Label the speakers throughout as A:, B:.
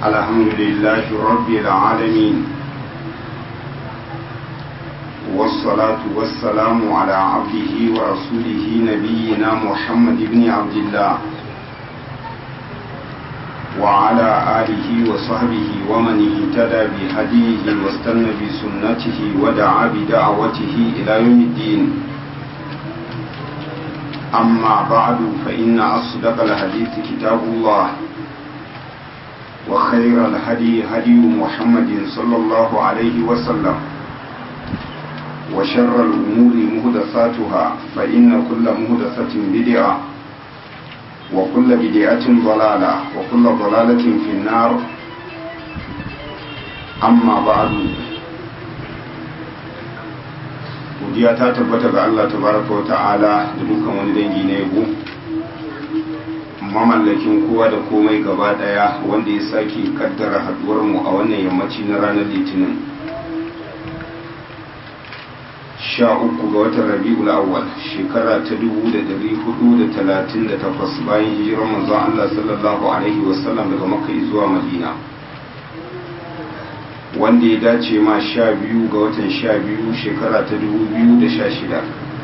A: الحمد لله رب العالمين والصلاة والسلام على عبده ورسوله نبينا محمد بن عبد الله وعلى آله وصحبه ومن اهتدى بهديه واستنى بسنته ودعا بدعوته إلى يوم الدين أما بعد فإن أصدق الحديث كتاب الله وخير الهدي هدي محمد صلى الله عليه وسلم وشر الأمور مهدثاتها فإن كل مهدثة بدعة وكل بدعة ضلالة وكل ضلالة في النار أما بعد godiya ta tabbata ga Allah tabaraka wa ta'ala da dukkan wani dangi na yabo mamallakin kowa da komai gaba daya wanda ya sake kaddara haduwar mu a wannan yammaci na ranar litinin sha uku ga watan rabi'ul awwal shekara ta dubu da dari hudu da talatin da takwas bayan hijirar manzon Allah sallallahu alaihi wasallam daga makka zuwa madina wanda ya dace ma sha biyu ga watan sha biyu shekara ta dubu biyu da sha shida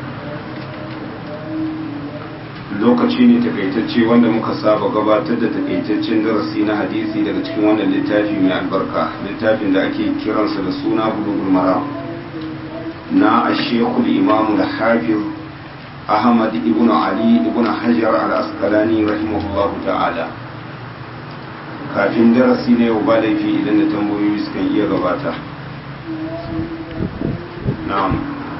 A: lokaci ne takaitacce wanda muka saba gabatar da takaitaccen darasi na hadisi daga cikin wannan littafi mai albarka littafin da ake kiransa da suna bulugul mara na ashekul imamu da hafiz ahmad ibn ali ibn hajar al-asqalani rahimahullahu ta'ala kafin darasi na yau ba laifi idan da tambayoyi sukan iya gabata na'am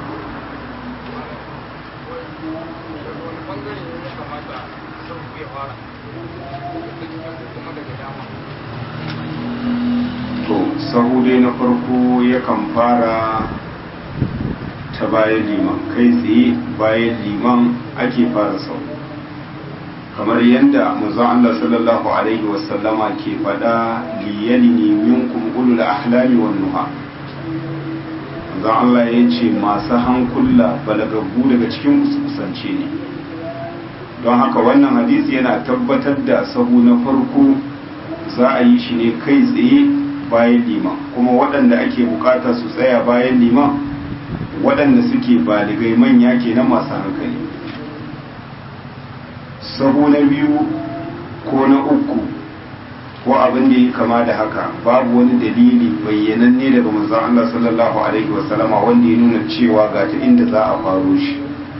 A: to sahu dai na farko yakan fara ta bayan liman kai tsaye bayan liman ake fara sahu kamar yadda manzon Allah sallallahu alaihi wasallama ke faɗa liyalini minkum ulul ahlami wan nuha manzon Allah ya ce masu hankula balagaggu daga cikin kusance ne don haka wannan hadisi yana tabbatar da sahu na farko za a yi shi ne kai tsaye bayan liman kuma waɗanda ake bukata su tsaya bayan liman waɗanda suke baligai manya kenan masu hankali sahu na biyu ko na uku ko abin da ya kama da haka babu wani dalili bayyananne daga manzon Allah sallallahu alaihi wasallama wanda ya nuna cewa ga ta inda za a faro shi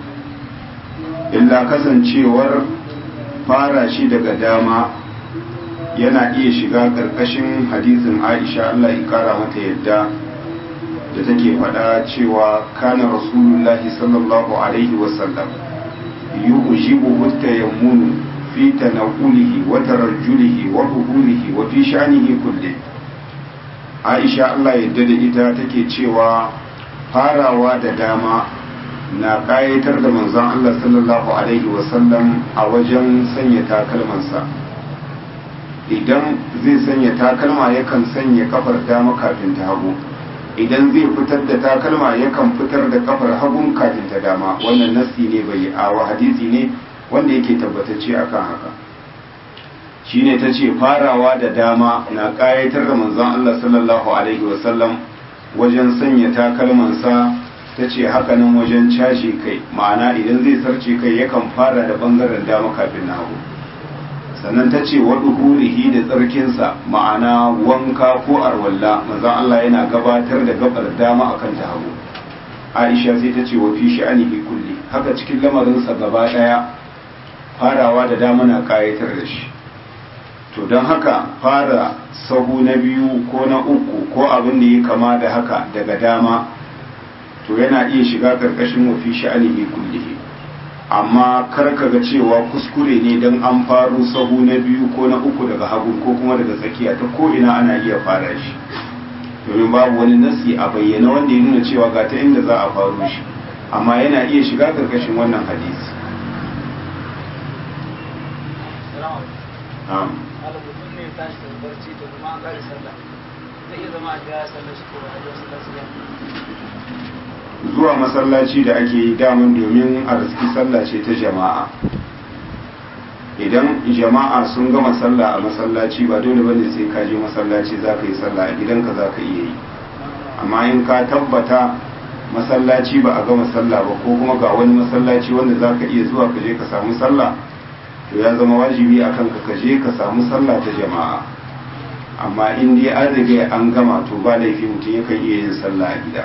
A: illa kasancewar fara shi daga dama yana iya shiga ƙarƙashin hadisin Aisha Allah ya kara mata yadda da take faɗa cewa kana rasulullahi sallallahu alaihi wasallam يعجبه التيمم في تنقله وترجله وظهوره وفي شأنه كله عائشة الله يدد ita take cewa farawa da dama na ƙayatar da manzon Allah sallallahu alaihi wasallam a wajen sanya takalmansa idan zai sanya takalma yakan sanya kafar dama kafin ta hagu idan zai fitar da takalma yakan fitar da kafar hagun kafin ta dama wannan nassi ne bai awa hadisi ne wanda yake tabbatacce akan haka shine ta ce farawa da dama na ƙayatar da manzon Allah sallallahu alaihi wasallam wajen sanya takalmansa ta ce hakanan wajen cashe kai ma'ana idan zai sarce kai yakan fara da bangaren dama kafin na hagu sannan ta ce wa hurihi da tsarkinsa ma'ana wanka ko arwalla manzon Allah yana gabatar da gabar dama akan ta hagu Aisha sai ta ce wa fi sha'anihi kulli haka cikin lamarinsa gaba daya farawa da dama na kayatar da shi to don haka fara sahu na biyu ko na uku ko abin da ya kama da haka daga dama to yana iya shiga karkashin wa fi sha'anihi kullihi amma kar ka ga cewa kuskure ne don an faru sahu na biyu ko na uku daga hagu ko kuma daga tsakiya ta ko ina ana iya fara shi domin babu wani nasi a bayyana wanda ya nuna cewa ga ta inda za a faru shi amma yana iya shiga karkashin wannan hadisi zuwa masallaci da ake yi daman domin a riski sallah ce ta jama'a idan jama'a sun gama sallah a masallaci ba dole bane sai ka je masallaci za ka yi sallah a gidanka za ka iya yi amma in ka tabbata masallaci ba a gama sallah ba ko kuma ga wani masallaci wanda za ka iya zuwa ka je ka samu sallah to ya zama wajibi a kanka ka je ka samu sallah ta jama'a amma in dai an riga an gama to ba laifi mutum yakan iya yin sallah a gida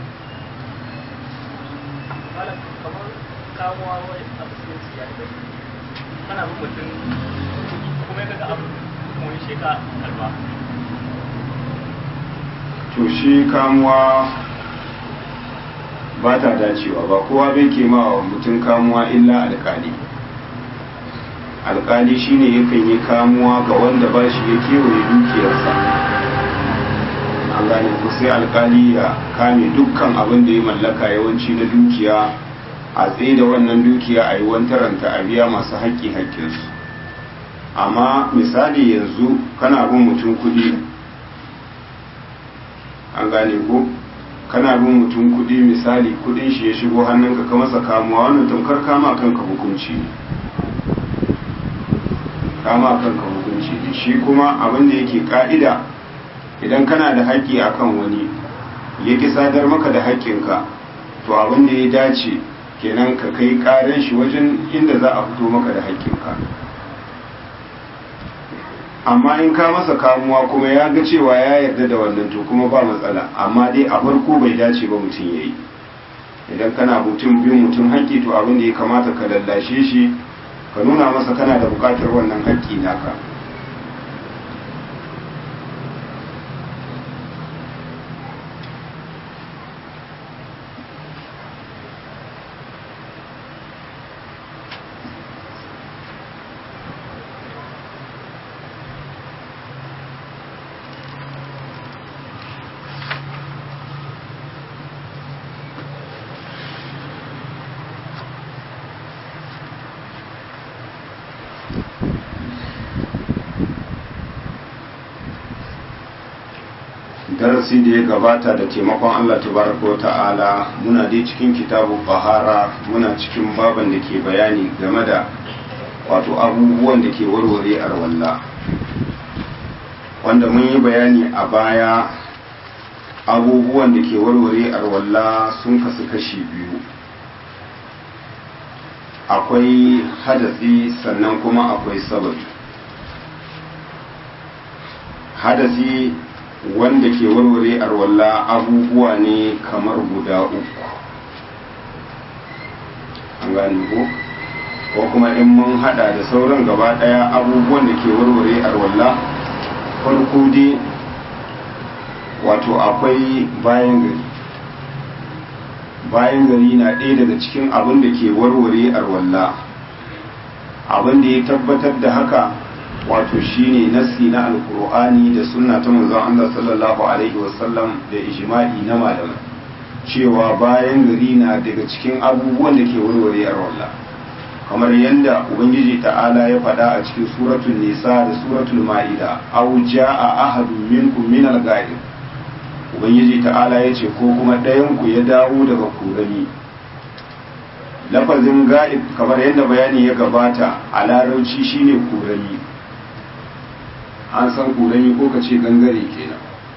B: kana bin mutum kuma ya kaga abu kuma wani sheka karba
A: to shi kamuwa ba ta dacewa ba kowa bai ke ma wa mutum kamuwa illa alkali alkali shine yakan yi kamuwa ga wanda ba shi ya kewaye dukiyarsa an gane ku sai alkali ya kame dukkan abin da ya mallaka yawanci na dukiya a tsaye da wannan dukiya a yi wantaranta a biya masu haƙƙi haƙƙinsu amma misali yanzu kana bin mutum kuɗi an gane ko kana bin mutum kuɗi misali kuɗin shi ya shigo hannunka ka masa kamuwa wannan tamkar kama kanka hukunci ne kama kanka hukunci ne shi kuma abin da yake ka'ida idan kana da haƙƙi akan wani ya ki sadar maka da haƙƙinka to abin da ya dace kenan ka kai ƙarin shi wajen inda za a fito maka da haƙƙinka amma in ka masa kamuwa kuma ya ga cewa ya yarda da wannan to kuma ba matsala amma dai a farko bai dace ba mutum ya yi idan kana mutum bin mutum haƙƙi to abin da ya kamata ka lallashe shi ka nuna masa kana da buƙatar wannan haƙƙi naka darasi da ya gabata da taimakon Allah tabaraka wa ta'ala muna dai cikin kitabu bahara muna cikin baban da ke bayani game da wato abubuwan da ke warware arwalla wanda mun yi bayani a baya abubuwan da ke warware arwalla sun kasu kashi biyu akwai hadasi sannan kuma akwai sababi hadasi wanda ke warware arwalla abubuwa ne kamar guda uku an gane ko ko kuma in mun hada da sauran gaba daya abubuwan da ke warware arwalla farko dai wato akwai bayan gari bayan gari na ɗaya daga cikin abin da ke warware arwalla abin da ya tabbatar da haka wato shine nassi na alkur'ani da sunna ta manzon Allah sallallahu alaihi wasallam da ijma'i na malamai cewa bayan gari na daga cikin abubuwan da ke warware arwalla kamar yadda ubangiji ta'ala ya faɗa a cikin suratul nisa da suratul ma'ida aw ja'a ahadun minkum min al-ghaib ubangiji ta'ala ya ce ko kuma ɗayan ku ya dawo daga kurani lafazin ga'ib kamar yadda bayani ya gabata a larauci shine kurani an san kurani ko ka ce gangare kenan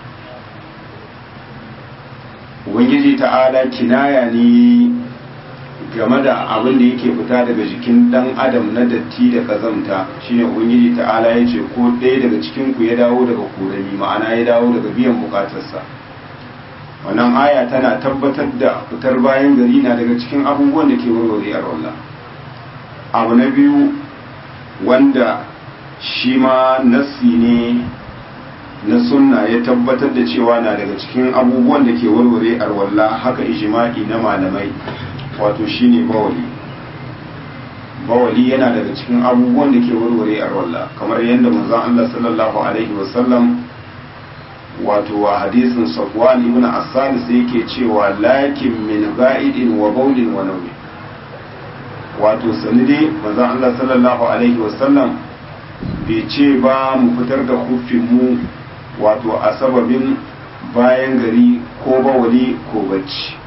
A: ubangiji ta'ala kinaya ne game da abin da yake fita daga jikin dan adam na datti da kazamta shine ubangiji ta'ala ya ce ko ɗaya daga cikin ku ya dawo daga kurani ma'ana ya dawo daga biyan bukatarsa wannan aya tana tabbatar da fitar bayan gari na daga cikin abubuwan da ke warware a wallah abu na biyu wanda shi ma nassi ne na sunna ya tabbatar da cewa na daga cikin abubuwan da ke warware arwalla haka ijma'i na malamai wato shine bawali bawali yana daga cikin abubuwan da ke warware arwalla kamar yadda manzon Allah sallallahu alaihi wasallam wato wa hadisin safwan ibn asal sai yake cewa lakin min ga'idin wa bawlin wa nawmi wato sanide manzon Allah sallallahu alaihi wasallam bai ce ba mu fitar da mu wato a sababin bayan gari ko bawali ko bacci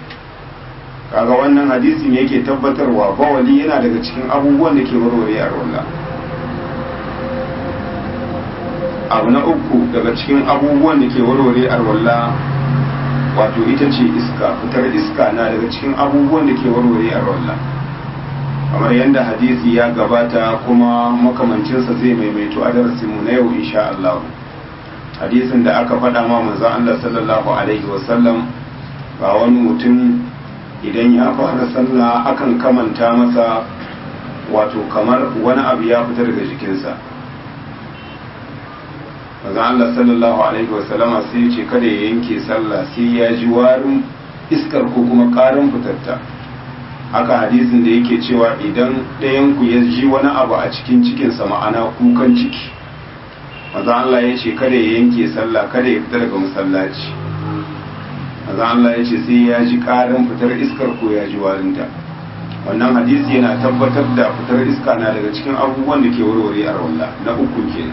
A: kaga wannan hadisin yake tabbatarwa bawali yana daga cikin abubuwan da ke warware a rola abu na uku daga cikin abubuwan da ke warware arwalla wato ita ce iska fitar iska na daga cikin abubuwan da ke warware arwalla kamar yadda hadisi ya gabata kuma makamancinsa zai maimaito a darasinmu na yau insha Allah hadisin da aka faɗa ma manzon Allah sallallahu alaihi wasallam ba wani mutum idan ya fara sallah akan kamanta masa wato kamar wani abu ya fita daga jikinsa manzon Allah sallallahu alaihi wasallama sai ce kada ya yanke sallah sai ya ji warin iskar ko kuma ƙarin fitarta haka hadisin da yake cewa idan ɗayanku ya ji wani abu a cikin cikinsa ma'ana kukan ciki maza Allah ya ce kada ya yanke sallah kada ya fita daga masallaci maza Allah ya ce sai ya ji ƙarin fitar iskar ko ya ji warinta wannan hadisi yana tabbatar da fitar iska na daga cikin abubuwan da ke warware a rawalla na uku kenan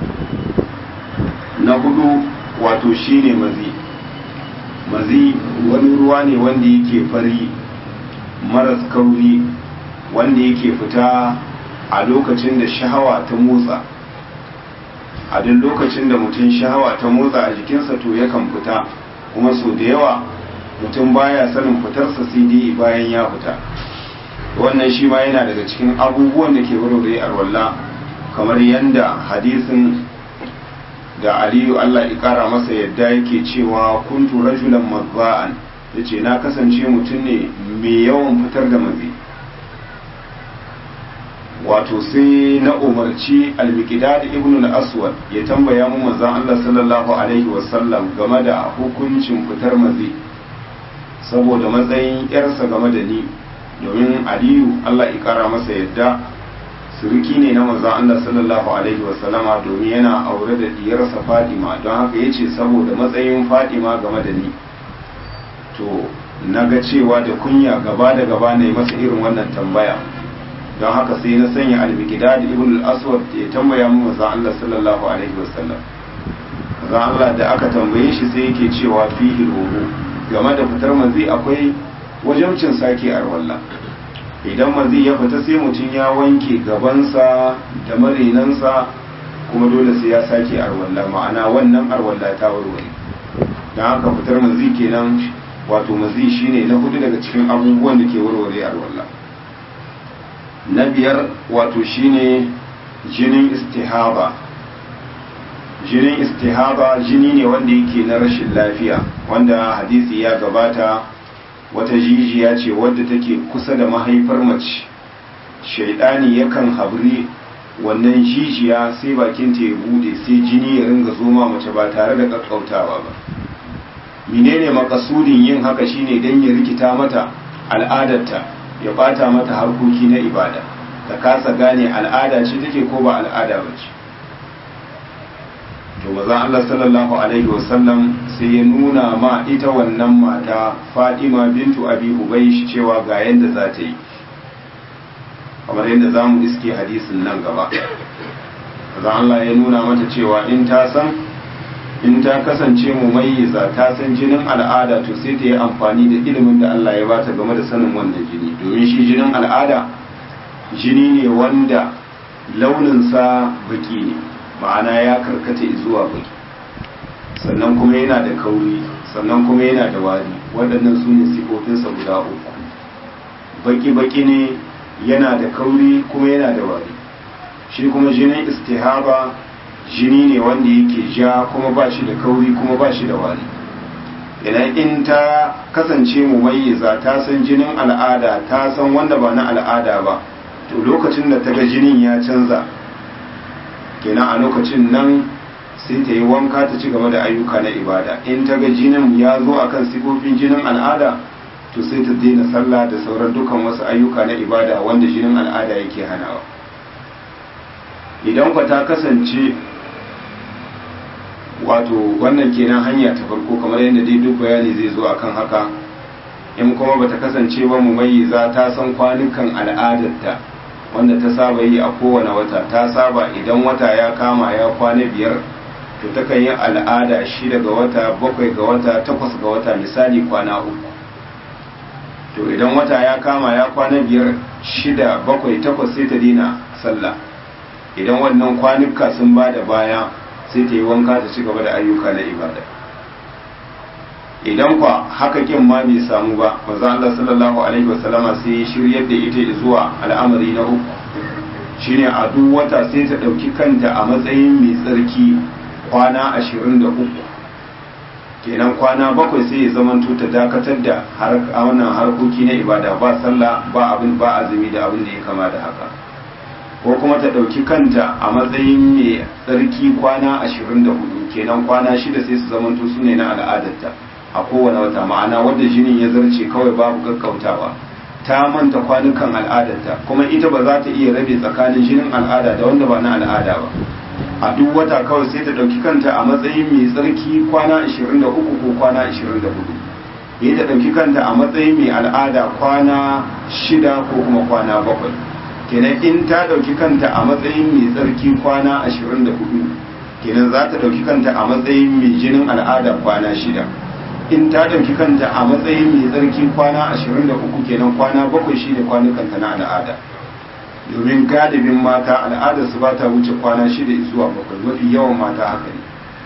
A: na hudu wato shine mazi mazi wani ruwa ne wanda yake fari maras kauri wanda yake fita a lokacin da shahawa ta motsa a duk lokacin da mutum shahawa ta motsa a jikinsa to yakan fita kuma so da yawa mutum baya sanin fitarsa sai dai bayan ya fita wannan shi ma yana daga cikin abubuwan da ke warware arwalla kamar yadda hadisin da aliyu allah ikara masa yadda yake cewa kuntu rajulan mabba'an ya ce na kasance mutum ne mai yawan fitar da mazi wato sai na umarci almikidad ibn al-aswad ya tambaya mu manzon Allah sallallahu alaihi wasallam game da hukuncin fitar mazi saboda matsayin yarsa game da ni domin aliyu Allah ya kara masa yadda suruki ne na manzon Allah sallallahu alaihi wasallama domin yana aure da diyarsa Fadima don haka yace saboda matsayin Fadima game da ni to na ga cewa da kunya gaba da gaba ne masa irin wannan tambaya don haka sai na sanya al-miqdad ibn al-aswad ya tambaya mu manzon Allah sallallahu alaihi wasallam manzon Allah da aka tambaye shi sai yake cewa fihi ruhu game da fitar manzi akwai wajabcin sake arwalla idan manzi ya fita sai mutum ya wanke gabansa da marinansa kuma dole sai ya sake arwalla ma'ana wannan arwalla ta warware don haka fitar manzi kenan wato mazi shine na hudu daga cikin abubuwan da ke warware alwala na biyar wato shine jinin istihaba jinin istihaba jini ne wanda yake na rashin lafiya wanda hadisi ya gabata wata jijiya ce wadda take kusa da mahaifar mace shaidani yakan habri wannan jijiya sai bakinta ya bude sai jini ya ringa zoma mace ba tare da kakkautawa ba menene makasudin yin haka shine dan ya rikita mata al'adarta ya bata mata harkoki na ibada ta kasa gane al'ada ce take ko ba al'ada ba ce to mazan Allah sallallahu alaihi wasallam sai ya nuna ma ita wannan mata Fatima bintu Abi Hubaysh cewa ga yanda za ta yi kamar yadda za mu iske hadisin nan gaba mazan Allah ya nuna mata cewa in ta san in ta kasance mumayyiza ta san jinin al'ada to sai ta yi amfani da ilimin da Allah ya bata game da sanin wannan jini domin shi jinin al'ada jini ne wanda launinsa baki ne ma'ana ya karkata zuwa baki sannan kuma yana da kauri sannan kuma yana da wari waɗannan su ne sifofinsa guda uku baki-baki ne yana da kauri kuma yana da wari shi kuma jinin istihaba jini ne wanda yake ja kuma ba shi da kauri kuma ba shi da wari idan in ta kasance mumayyiza ta san jinin al'ada ta san wanda ba na al'ada ba to lokacin da ta ga jinin ya canza kenan a lokacin nan sai ta yi wanka ta ci gaba da ayyuka na ibada in ta ga jinin ya zo akan sifofin jinin al'ada to sai ta daina sallah da sauran dukan wasu ayyuka na ibada wanda jinin al'ada yake hanawa idan kwa ta kasance wato wannan kenan hanya ta farko kamar yadda dai duk bayani zai zo akan haka in kuma bata kasance ba mumayyiza ta san kwanukan al'adarta wanda ta saba yi a kowane wata ta saba idan wata ya kama ya kwana biyar to takan yi al'ada shida ga wata bakwai ga wata takwas ga wata misali kwana uku to idan wata ya kama ya kwana biyar shida bakwai takwas sai ta dina sallah idan wannan kwanuka sun ba da baya sai ta yi wanka ta ci gaba da ayyuka na ibada idan kwa haka kin ma bai samu ba manzo Allah sallallahu alaihi wasallama sai ya shiryar da ita zuwa al'amari na uku shine a duk wata sai ta dauki kanta a matsayin mai tsarki kwana 23 kenan kwana bakwai sai ya zamanto ta dakatar da wannan harkoki na ibada ba sallah ba abin ba azumi da abin da ya kama da haka ko kuma ta ɗauki kanta a matsayin mai tsarki kwana 24 kenan kwana shida sai su zamanto su ne na al'adarta a kowane wata ma'ana wadda jinin ya zarce kawai babu gaggautawa ta manta kwanukan al'adarta kuma ita ba za ta iya rabe tsakanin jinin al'ada da wanda ba na al'ada ba a duk wata kawai sai ta ɗauki kanta a matsayin mai tsarki kwana 23 ko kwana 24 ya ta ɗauki kanta a matsayin mai al'ada kwana shida ko kuma kwana bakwai kenan in ta ɗauki kanta a matsayin mai tsarki kwana 24 kenan za ta ɗauki kanta a matsayin mai jinin al'ada kwana shida in ta ɗauki kanta a matsayin mai tsarki kwana 23 kenan kwana bakwai shine kwanukanta na al'ada domin galibin mata al'adar su ba ta wuce kwana shida zuwa bakwai mafi yawan mata haka ne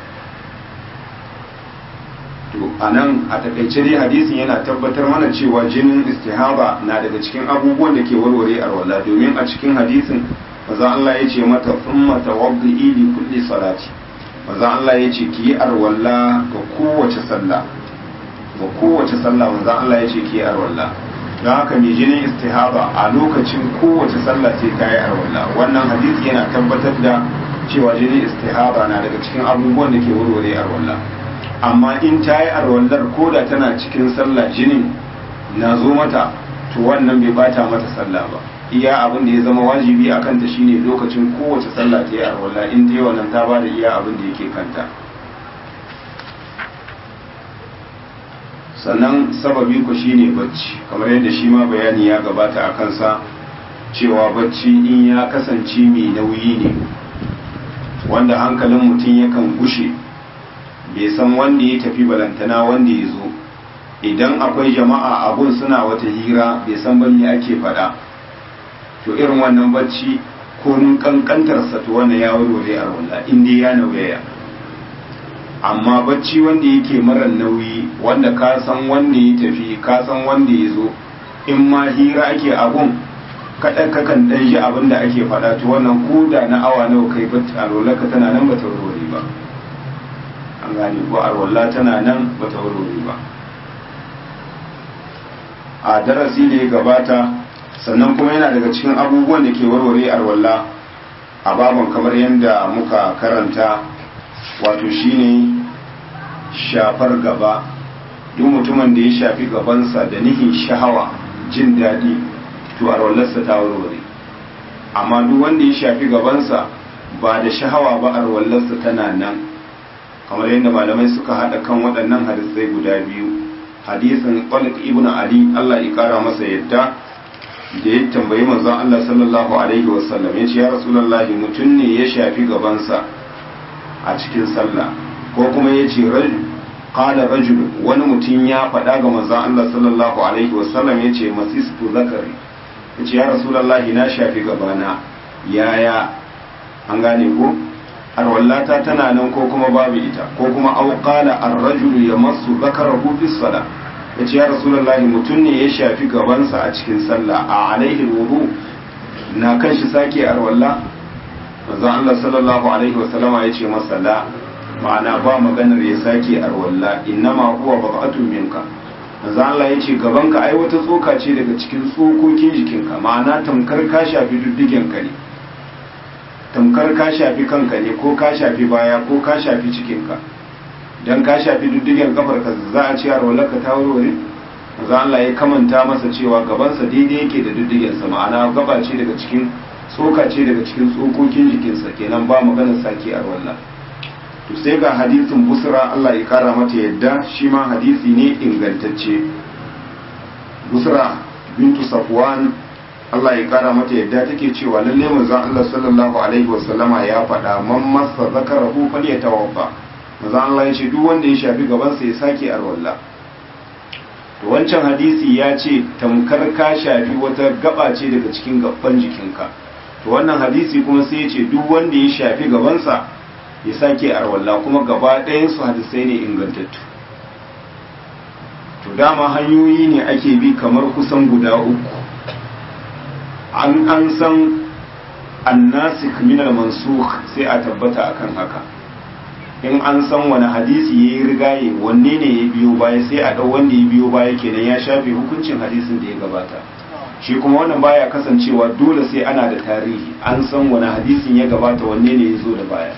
A: to a nan a takaice dai hadisin yana tabbatar mana cewa jinin istihaba na daga cikin abubuwan da ke warware arwala domin a cikin hadisin maza Allah ya ce mata thumma tawaddi li kulli salati maza Allah ya ce ki yi arwala ga kowace sallah ga kowace sallah maza Allah ya ce ki yi arwala don haka mai jinin istihaba a lokacin kowace sallah sai ka yi arwala wannan hadisi yana tabbatar da cewa jinin istihaba na daga cikin abubuwan da ke warware arwala amma in ta yi arwallar ko da tana cikin sallah jinin na zo mata to wannan bai bata mata sallah ba iya abin da ya zama wajibi a kanta shine lokacin kowace sallah ta yi arwalla in ta yi wannan ta bada iya abin da yake kanta sannan sababi ku shine bacci kamar yadda shi ma bayani ya gabata a kansa cewa bacci in ya kasance mai nauyi ne wanda hankalin mutum yakan gushe bai san wanda ya tafi balantana wanda ya zo idan akwai jama'a abun suna wata hira bai san ban me ake faɗa to irin wannan bacci ko nun kankantar sa to wannan ya warware a walla in dai ya nauyaya amma bacci wanda yake mara nauyi wanda ka san wanda ya tafi ka san wanda ya zo in ma hira ake abun kaɗan kakan ɗan ji abin da ake faɗa to wannan koda na awa nawa kai bacci a ka tana nan bata warware ba an gane ko arwalla tana nan ba ta warware ba a darasi da ya gabata sannan kuma yana daga cikin abubuwan da ke warware arwalla a baban kamar yadda muka karanta wato shine shafar gaba duk mutumin da ya shafi gabansa da nihin shahawa jin daɗi to arwallarsa ta warware amma duk wanda ya shafi gabansa ba da shahawa ba arwallarsa tana nan kamar yadda malamai suka haɗa kan waɗannan hadisai guda biyu hadisin Talib ibn Ali Allah ya kara masa yadda da ya tambayi manzon Allah sallallahu alaihi wasallam ya ce ya rasulullahi mutum ne ya shafi gabansa a cikin sallah ko kuma ya ce qala rajul wani mutum ya faɗa ga manzon Allah sallallahu alaihi wasallam ya ce masistu zakari ya ce ya rasulullahi na shafi gabana yaya an gane ko arwallata tana nan ko kuma babu ita ko kuma au qala ar-rajulu yamassu dhakarahu fi salah yace ya rasulullahi mutum ne ya shafi gabansa a cikin sallah a alaihi wudu na kan shi sake arwalla manzon Allah sallallahu alaihi wasallama yace masa la ma'ana ba maganar ya sake arwalla innama huwa baqatun minka manzon Allah yace gabanka ai wata tsoka ce daga cikin tsokokin jikinka ma'ana tamkar ka shafi duddigen ka ne tamkar ka shafi kanka ne ko ka shafi baya ko ka shafi cikinka don ka shafi duddigen kafarka za a ce arwalarka ta warware za Allah ya kamanta masa cewa gabansa daidai yake da duddigensa ma'ana gaba ce daga cikin tsoka ce daga cikin tsokokin jikinsa kenan ba maganar sake arwalla to sai ga hadisin busra Allah ya kara mata yadda shi ma hadisi ne ingantacce busra bintu safwan Allah ya kara mata yadda take cewa lalle manzon Allah sallallahu alaihi wasallama ya faɗa man masa zakarahu falyatawaffa manzon Allah ya ce duk wanda ya shafi gaban sa ya sake arwalla to wancan hadisi ya ce tamkar ka shafi wata gaba ce daga cikin gaban jikinka to wannan hadisi kuma sai ya ce duk wanda ya shafi gaban sa ya sake arwalla kuma gaba ɗayan su hadisai ne ingantattu to dama hanyoyi ne ake bi kamar kusan guda uku an an san annasik min al-mansukh sai a tabbata akan haka in an san wani hadisi yayi rigaye wanne ne ya biyo baya sai a dau wanda ya biyo baya kenan ya shafe hukuncin hadisin da ya gabata shi kuma wannan baya kasancewa dole sai ana da tarihi an san wani hadisin ya gabata wanne ne ya zo da baya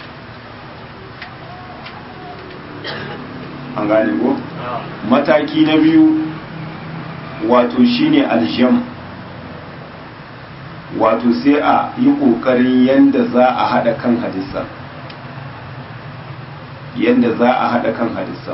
A: an gane ko mataki na biyu wato shine aljam wato sai a yi ƙoƙarin yadda za a haɗa kan hadisa yadda za a haɗa kan hadisa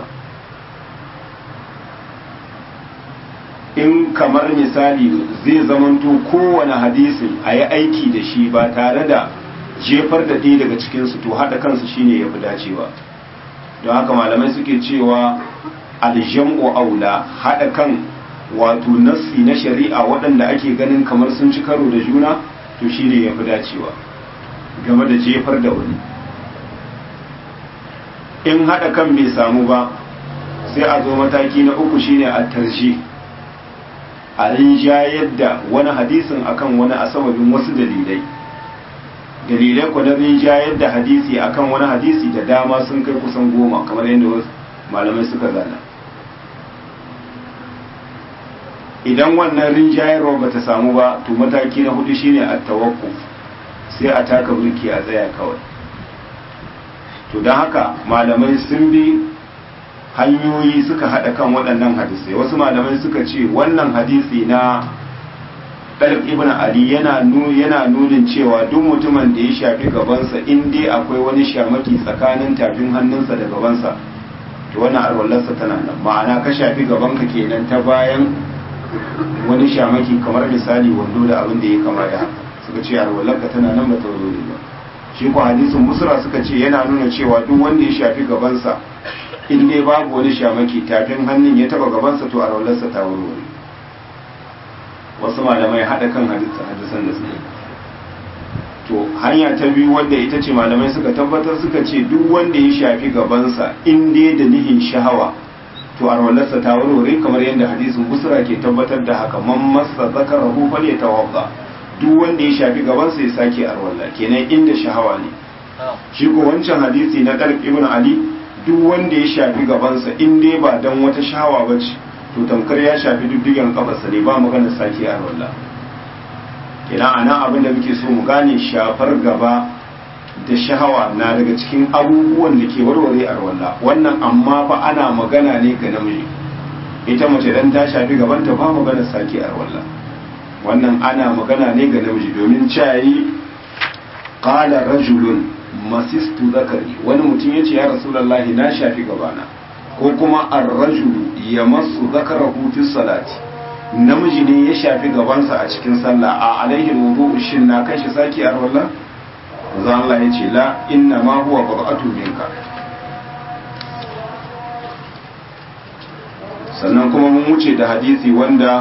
A: in kamar misali zai zamanto kowane hadisin a yi aiki da shi ba tare da jefar da ɗaya daga cikinsu to haɗa kansu shine ya fi dacewa don haka malamai suke cewa aljam'u aula haɗa kan wato nassi na shari'a waɗanda ake ganin kamar sun ci karo da juna to shine ya fi dacewa game da jefar da wani in haɗa kan bai samu ba sai a zo mataki na uku shine a tarji a rinjayar da wani hadisin akan wani a sababin wasu dalilai dalilai ku na rinjayar da hadisi akan wani hadisi da dama sun kai kusan goma kamar yadda wasu malamai suka zana idan wannan rinjayarwa ba ta samu ba to mataki na hudu shine a tawakku sai a taka burki a tsaya kawai to don haka malamai sun bi hanyoyi suka haɗa kan waɗannan hadisai wasu malamai suka ce wannan hadisi na ɗalib ibn ali yana yana nunin cewa duk mutumin da ya shafi gabansa in dai akwai wani shamaki tsakanin tafin hannunsa da gabansa to wannan alwallarsa tana nan ma'ana ka shafi gabanka kenan ta bayan wani shamaki kamar misali wando da abin da ya kama da haka suka ce alwallarka tana nan ba ta zo ba shi ko hadisin musra suka ce yana nuna cewa duk wanda ya shafi gabansa in dai babu wani shamaki tafin hannun ya taba gabansa to alwallarsa ta wurwuri wasu malamai haɗa kan hadisan da suke to hanya ta biyu wanda ita ce malamai suka tabbatar suka ce duk wanda ya shafi gabansa in dai da nihin shahawa to arwalarsa ta warware kamar yadda hadisin busra ke tabbatar da haka man masa zakarahu fal yatawadda duk wanda ya shafi gabansa ya sake arwala kenan inda shahawa ne shi ko wancan hadisi na Talib ibn Ali duk wanda ya shafi gabansa in dai ba dan wata shahawa bace to tamkar ya shafi duddigen kafarsa ne ba magana sake arwala kenan anan abin da muke so mu gane shafar gaba da shahawa na daga cikin abubuwan da ke warware arwalla wannan amma fa ana magana ne ga namiji ita mace dan ta shafi gabanta ba magana sake arwalla wannan ana magana ne ga namiji domin cayi qala rajulun masistu zakari wani mutum yace ya rasulullahi na shafi gabana ko kuma ar-rajulu yamassu zakarahu fi salati namiji ne ya shafi gabansa a cikin sallah a alaihi wudu shin na kashi sake arwalla manzo Allah ya ce la inna ma huwa bad'atu minka sannan kuma mun wuce da hadisi wanda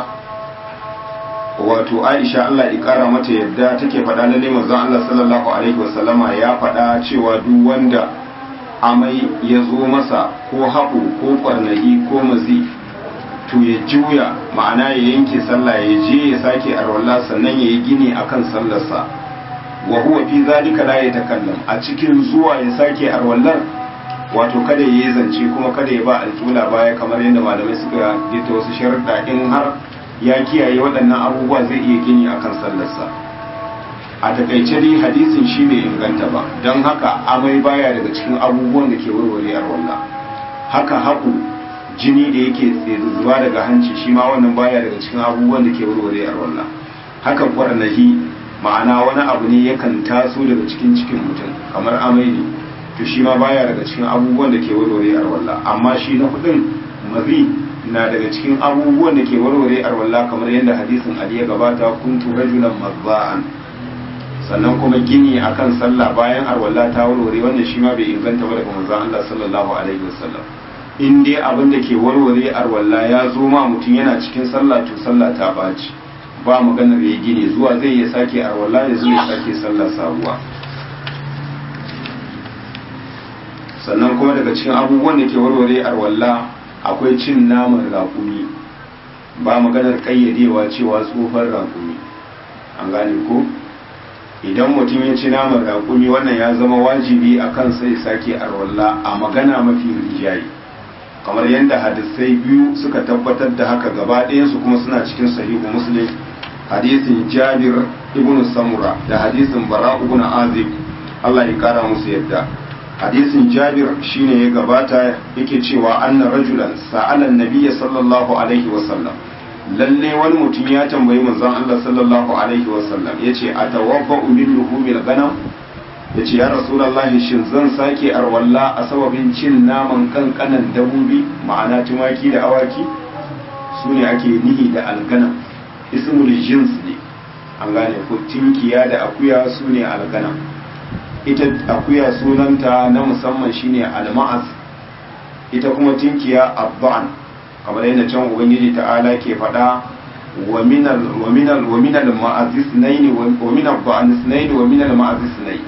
A: wato Aisha Allah ya kara mata yadda take faɗa lalle manzo Allah sallallahu alaihi wasallama ya faɗa cewa duk wanda amai ya zo masa ko haɓu ko ƙwarnahi ko mazi to ya juya ma'ana ya yanke sallah ya je ya sake arwala sannan ya yi gini akan sallarsa wa huwa fi zalika la yatakallam a cikin zuwa ya sake arwallar wato kada yayi zance kuma kada ya ba alƙula baya kamar yadda malamai suka gita wasu sharuɗa in har ya kiyaye waɗannan abubuwa zai iya gini akan sallarsa a takaice dai hadisin shi bai inganta ba don haka amai baya daga cikin abubuwan da ke warware arwallah haka haƙu jini da yake zuba daga hanci shi ma wannan baya daga cikin abubuwan da ke warware arwallah haka kwarnahi ma'ana wani abu ne yakan taso daga cikin cikin mutum kamar amai ne to shi ma baya daga cikin abubuwan da ke warware arwalla amma shi na hudun mazi na daga cikin abubuwan da ke warware arwalla kamar yadda hadisin ali ya gabata kuntu rajulan mazza'an sannan kuma gini akan sallah bayan arwalla ta warware wannan shi ma bai inganta ba daga manzon Allah sallallahu alaihi wasallam in dai abin da ke warware arwalla ya zo ma mutum yana cikin sallah to sallah ta baci ba maganar ya gine zuwa zai ya sake arwala ya zo ya sake sallar sabuwa sannan kuma daga cikin abubuwan da ke warware arwalla akwai cin naman raƙumi ba maganar ƙayyadewa cewa tsofar raƙumi an gane ko idan mutum ya ci naman raƙumi wannan ya zama wajibi a kan sai sake arwalla a magana mafi rijayi kamar yadda hadisai biyu suka tabbatar da haka gaba ɗayansu kuma suna cikin sahihu muslim hadisin jabir ibn samura da hadisin bara ibn azib Allah ya kara musu yadda hadisin jabir shine ya gabata yake cewa anna rajulan sa'ala nabiyya sallallahu alaihi wa sallam lalle wani mutum ya tambayi manzon Allah sallallahu alaihi wa sallam yace atawabba min luhumil ganam yace ya rasulullahi shin zan sake arwalla a sababin cin naman kankanan dabobi ma'ana tumaki da awaki su ne ake nihi da alganam ismul jins ne an gane ko tinkiya da akuya su ne alganam ita akuya sunanta na musamman shine alma'az ita kuma tinkiya abban kamar yadda can ubangiji ta'ala ke faɗa wa minal wa minal wa minal ma'azis naini wa minal ba'anis naini wa minal ma'azis naini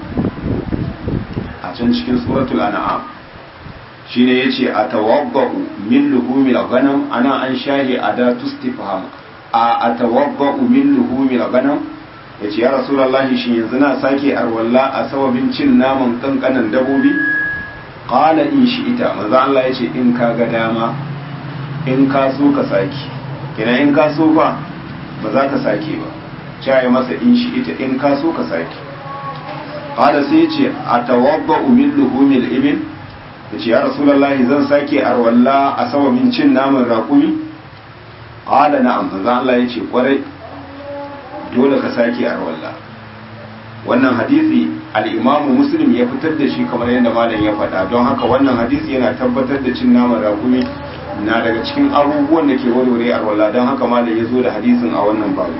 A: a can cikin suratul an'am shine yace atawabba'u min luhumil ghanam ana an shahi adatu istifham a atawabba'u min luhumil ghanam yace ya rasulullahi shin yanzu na sake arwalla a sababin cin naman kankanan dabobi qala in shi ita manzo Allah yace in ka ga dama in ka so ka sake kina in ka so ba ba za ka sake ba cewa masa in shi ita in ka so ka sake qala sai yace atawabba'u min luhumil ibil yace ya rasulullahi zan sake arwalla a sababin cin naman raƙumi qala na'am manzo Allah yace kwarai dole ka sake arwalla wannan hadisi al-Imam Muslim ya fitar da shi kamar yadda malam ya faɗa don haka wannan hadisi yana tabbatar da cin naman raƙumi na daga cikin abubuwan da ke warware arwalla don haka malam ya zo da hadisin a wannan babu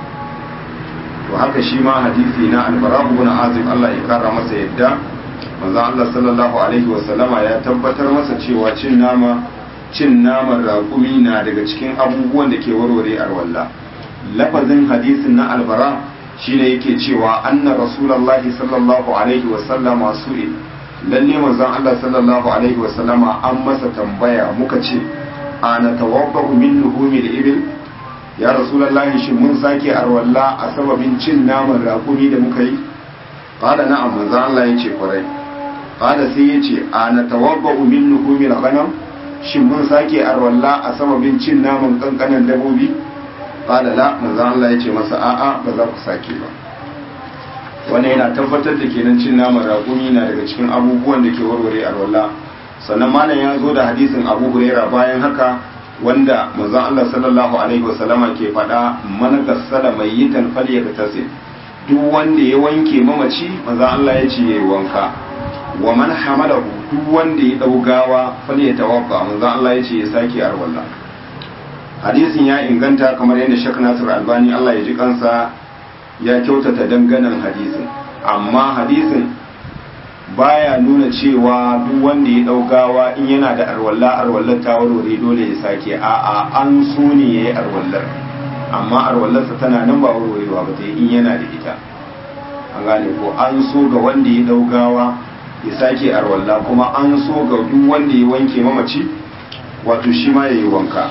A: to haka shi ma hadisi na al-Bara ibn Azib Allah ya kara masa yadda manzon Allah sallallahu alaihi wasallama ya tabbatar masa cewa cin nama cin naman raƙumi na daga cikin abubuwan da ke warware arwalla lafazin hadisin na albara shine yake cewa anna rasulullahi sallallahu alaihi wasallama su'il lalle manzon Allah sallallahu alaihi wasallama an masa tambaya muka ce ana tawabba'u min luhumil ibil ya rasulullahi shin mun sake arwalla a sababin cin naman raƙumi da muka yi qala na'am manzon Allah yace kwarai qala sai yace ana tawabba'u min luhumil ghanam shin mun sake arwalla a sababin cin naman kankanan dabobi qala la manzo Allah yace masa a'a ba za ku sake ba wannan yana tabbatar da kenan cin naman raƙumi na daga cikin abubuwan da ke warware arwalla sannan malam ya zo da hadisin Abu Huraira bayan haka wanda manzo Allah sallallahu alaihi wasallama ke faɗa man gassala mayyitan falyaktasil duk wanda ya wanke mamaci manzo Allah ya ce yayi wanka wa man hamalahu duk wanda ya daugawa falyatawaffa manzo Allah ya ce ya sake arwalla hadisin ya inganta kamar yadda Sheikh Nasir Albani Allah ya ji kansa ya kyautata danganan hadisin amma hadisin baya nuna cewa duk wanda ya daugawa in yana da arwalla arwallar ta warware dole ya sake a'a an so ne yayi arwallar amma arwallarsa tana nan ba warwarewa ba in yana da ita an gane ko an so ga wanda ya daugawa ya sake arwalla kuma an so ga duk wanda ya wanke mamaci wato shi ma yayi wanka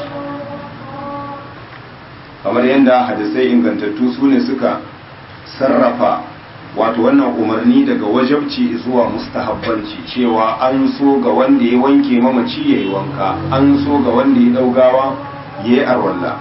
A: kamar yadda hadisai ingantattu su ne suka sarrafa wato wannan umarni daga wajabci zuwa mustahabbanci cewa an so ga wanda ya wanke mamaci ya yi wanka an so ga wanda ya daugawa ya yi arwalla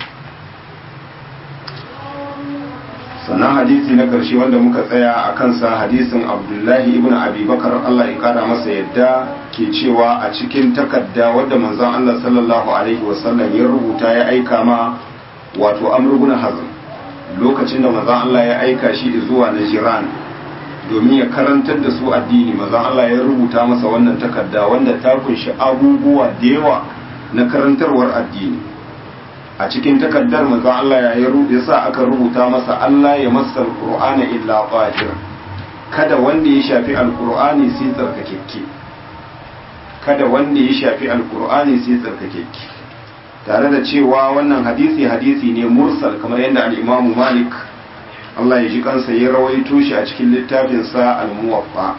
A: sannan hadisi na ƙarshe wanda muka tsaya a kansa hadisin abdullahi ibn abubakar allah ya kara masa yadda ke cewa a cikin takarda wadda manzon allah sallallahu alaihi wasallam ya rubuta ya aika ma wato amr ibn hazm lokacin da manzon Allah ya aika shi zuwa Najran domin ya karantar da su addini manzon Allah ya rubuta masa wannan takarda wanda ta kunshi abubuwa da yawa na karantarwar addini a cikin takardar manzon Allah ya ya sa aka rubuta masa Allah ya masa alqur'ana illa qahir kada wanda ya shafi alqur'ani sai tsarkakekke kada wanda ya shafi alqur'ani sai tsarkakekke tare da cewa wannan hadisi hadisi ne mursal kamar yadda al'imamu malik Allah ya ji kansa ya rawaito shi a cikin littafinsa al-muwaffa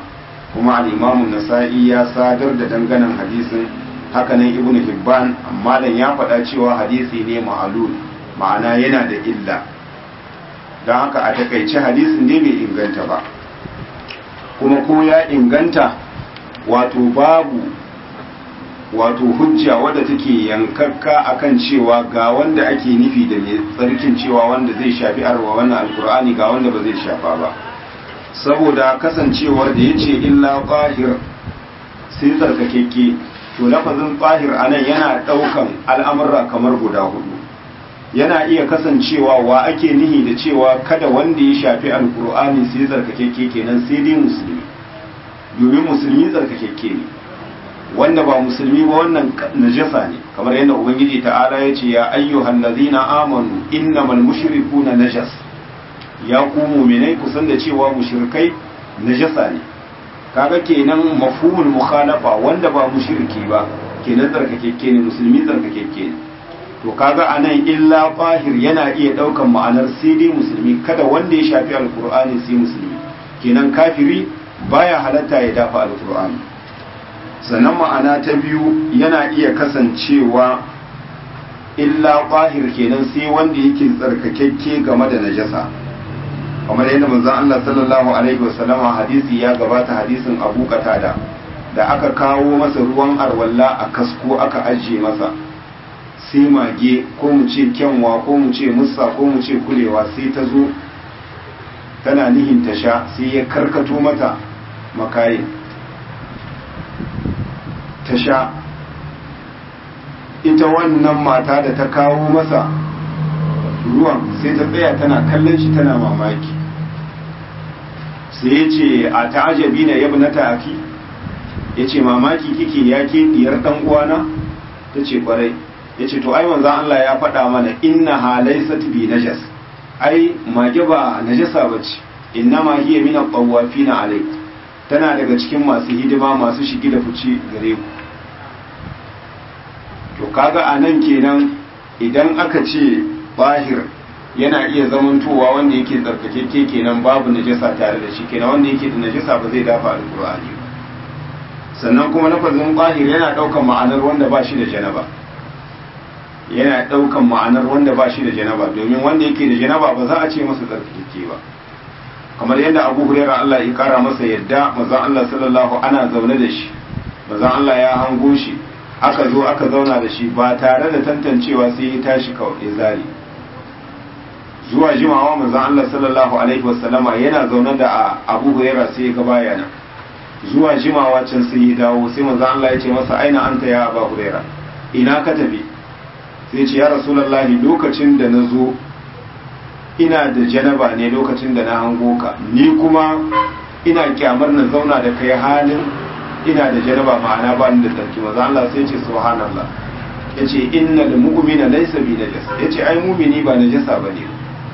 A: kuma al-imamu nasa'i ya sadar da danganan hadisin hakanan ibn hibban amma dan ya faɗa cewa hadisi ne ma'alul ma'ana yana da illa don haka a takaice hadisin ne bai inganta ba kuma ko ya inganta wato babu wato hujja wadda take yankakka akan cewa ga wanda ake nufi da mai tsarkin cewa wanda zai shafi arwa wannan alkur'ani ga wanda ba zai shafa ba saboda kasancewar da ya ce illa ƙahir sai tsarkakekke to lafazin ƙahir a nan yana ɗaukan al'amurra kamar guda hudu yana iya kasancewa wa ake nihi da cewa kada wanda ya shafi alkur'ani sai tsarkakekke kenan sai dai musulmi domin musulmi tsarkakekke ne wanda ba musulmi ba wannan najasa ne kamar yadda ubangiji ta'ala ya ce ya ayyuhan ladina amanu innamal mushrikuna najas ya ku mu'minai kusan da cewa mushrikai najasa ne kaga kenan mafhumul mukhalafa wanda ba mushriki ba kenan tsarkakekke ne musulmi tsarkakekke ne to kaga anan illa fahir yana iya daukan ma'anar sai dai musulmi kada wanda ya shafi alqur'ani sai musulmi kenan kafiri baya halatta ya dafa alqur'ani sannan ma'ana ta biyu yana iya kasancewa illa ƙwahir kenan sai wanda yake tsarkakekke game da najasa kamar yadda manzon Allah sallallahu alaihi wasallama hadisi ya gabata hadisin Abu Qatada da aka kawo masa ruwan arwalla a kasko aka ajiye masa sai mage ko mu ce kyanwa ko mu ce mussa ko mu ce kulewa sai ta zo tana nihin ta sha sai ya karkato mata makayin ta sha ita wannan mata da ta kawo masa ruwan sai ta tsaya tana kallon shi tana mamaki sai ya ce a ta'ajabi na yabi na ta'aki ya ce mamaki kike ya ke diyar ɗan uwana ta ce kwarai ya ce to ai manzan Allah ya faɗa mana inna halai bi najas ai mage ba najasa ba ce inna ma hiya min at-tawafina alai tana daga cikin masu hidima masu shigi da fice gare ku to kaga a nan kenan idan aka ce bahir yana iya zamantowa wanda yake tsarkakekke kenan babu najasa tare da shi kenan wanda yake da najasa ba zai dafa alkur'ani ba sannan kuma lafazin bahir yana daukan ma'anar wanda ba shi da janaba yana daukan ma'anar wanda ba shi da janaba domin wanda yake da janaba ba za a ce masa tsarkakekke ba kamar yadda abu hurairah Allah ya kara masa yadda manzon Allah sallallahu ana zaune da shi manzon Allah ya hango shi aka zo aka zauna da shi ba tare da tantancewa sai ya tashi kawai ya zari zuwa jimawa manzon Allah sallallahu alaihi wasallama yana zaune da Abu Hurairah sai ya ga bayana zuwa jimawa can sai ya dawo sai manzon Allah ya ce masa aina anta ya Abu Hurairah ina ka tafi sai ce ya Rasulullahi lokacin da na zo ina da janaba ne lokacin da na hango ka ni kuma ina kyamar na zauna da kai halin ina da janaba ma'ana ba ni da tsarki maza Allah sai ce subhanallah yace innal mu'mina laysa bi najas yace ai mu'mini ba najasa bane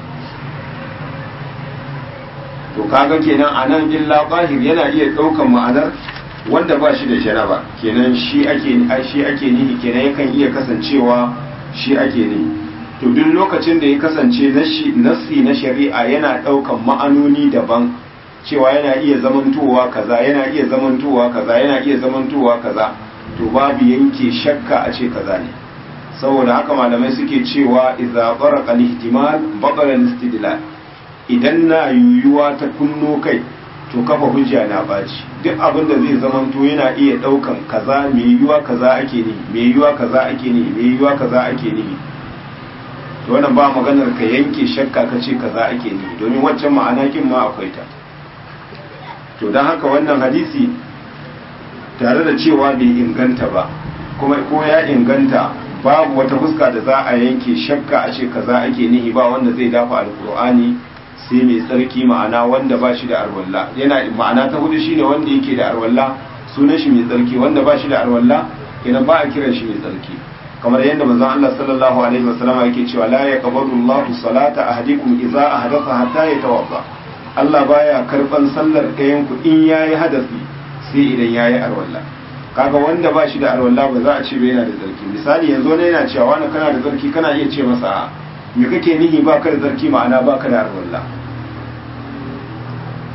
A: to kaga kenan anan illa qahir yana iya daukan ma'anar wanda ba shi da janaba kenan shi ake shi ake nihi kenan yakan iya kasancewa shi ake nihi to duk lokacin da ya kasance nassi na shari'a yana daukan ma'anoni daban cewa yana iya zamantowa kaza yana iya zamantowa kaza yana iya zamantowa kaza to babu yanke shakka a ce kaza ne saboda haka malamai suke cewa idza baraqa al-ihtimal baqala al-istidlal idan na yuyuwa ta kunno kai to kafa hujja na baci duk abin da zai zamanto yana iya daukan kaza mai yuyuwa kaza ake ni mai yuyuwa kaza ake ni mai yuyuwa kaza ake ni to wannan ba maganar ka yanke shakka ka ce kaza ake ni domin waccan ma'ana kin ma akwai ta to don haka wannan hadisi tare da cewa bai inganta ba kuma ko ya inganta babu wata fuska da za a yanke shakka a ce kaza ake nihi ba wanda zai dafa alkur'ani sai mai tsarki ma'ana wanda ba shi da arwalla yana ma'ana ta hudu shine wanda yake da arwalla sunan shi mai tsarki wanda ba shi da arwalla kenan ba a kiran shi mai tsarki kamar yadda manzon Allah sallallahu alaihi wasallam yake cewa la yaqbalu Allahu salata ahadikum idza ahdatha hatta yatawadda Allah baya karban sallar ɗayan ku in yayi hadasi sai idan yayi arwalla kaga wanda ba shi da arwalla ba za a ce ba yana da zarki misali yanzu ne yana cewa wani kana da zarki kana iya ce masa me kake nihi ba ka da zarki ma'ana ba ka da arwalla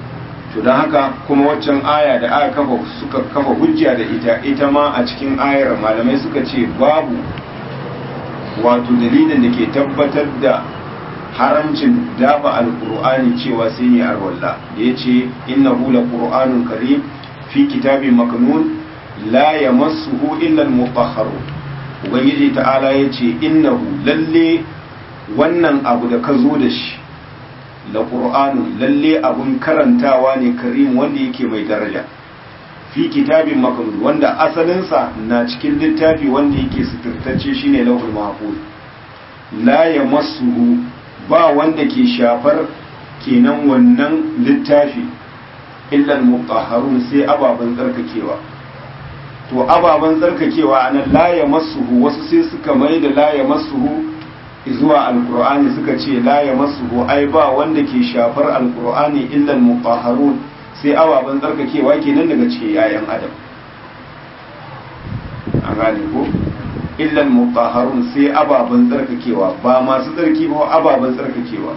A: to don haka kuma waccan aya da aka kafa suka kafa hujja da ita ita ma a cikin ayar malamai suka ce babu wato dalilin da ke tabbatar da haramcin dafa alkur'ani cewa sai ne arwalla da ya ce innahu la qur'anun karim fi kitabin maknun la yamassuhu illa al-mutahharun ubangiji ta'ala ya ce innahu lalle wannan abu da ka zo da shi la qur'anun lalle abun karantawa ne karim wanda yake mai daraja fi kitabin maknun wanda asalinsa na cikin littafi wanda yake suturtacce shine lauhul mahfuz la yamassuhu ba wanda ke shafar kenan wannan littafi illa al-mutahharun sai ababan tsarkakewa to ababen tsarkakewa a nan laye masuhu wasu sai suka mai da laye masuhu zuwa alkur'ani suka ce laye masuhu ai ba wanda ke shafar alkur'ani illal mutahharun sai ababen tsarkakewa kenan daga cikin yayan adam an gane ko illal mutahharun sai ababen tsarkakewa ba masu tsarki ba ababen tsarkakewa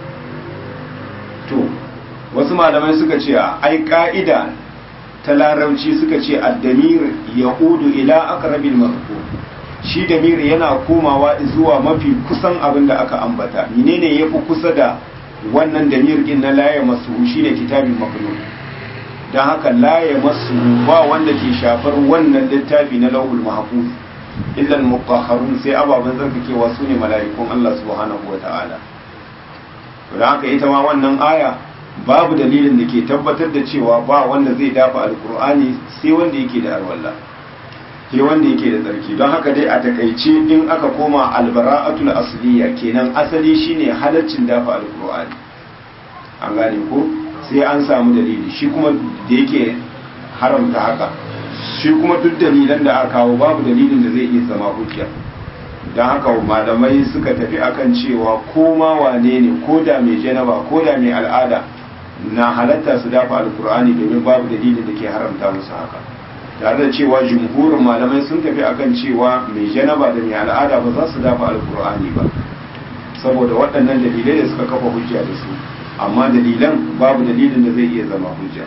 A: to wasu malamai suka ce ai ka'ida ta larabci suka ce addamir ya udu ila aqrabil mazkur shi damir yana komawa zuwa mafi kusan abin da aka ambata menene yafi kusa da wannan damir din na laye masu shine kitabin maknun dan haka laye masu ba wanda ke shafar wannan littafi na lauhul mahfuz illa al-mutahharun sai ababan zarkakewa sune mala'ikun Allah subhanahu wataala dan haka ita ma wannan aya babu dalilin da ke tabbatar da cewa ba wanda zai dafa alkur'ani sai wanda yake da alwala sai wanda yake da tsarki don haka dai a takaice in aka koma albara'atul asliya kenan asali shine halaccin dafa alkur'ani an gane ko sai an samu dalili shi kuma da yake haramta haka shi kuma duk dalilan da aka kawo babu dalilin da zai iya zama hujja don haka malamai suka tafi akan cewa ko ma wane ne ko da mai janaba ko da mai al'ada na halatta su dafa alkur'ani domin babu dalilin da ke haramta musu haka tare da cewa jumhurin malamai sun tafi akan cewa mai janaba da mai al'ada ba za su dafa alkur'ani ba saboda waɗannan dalilai da suka kafa hujja da su amma dalilan babu dalilin da zai iya zama hujja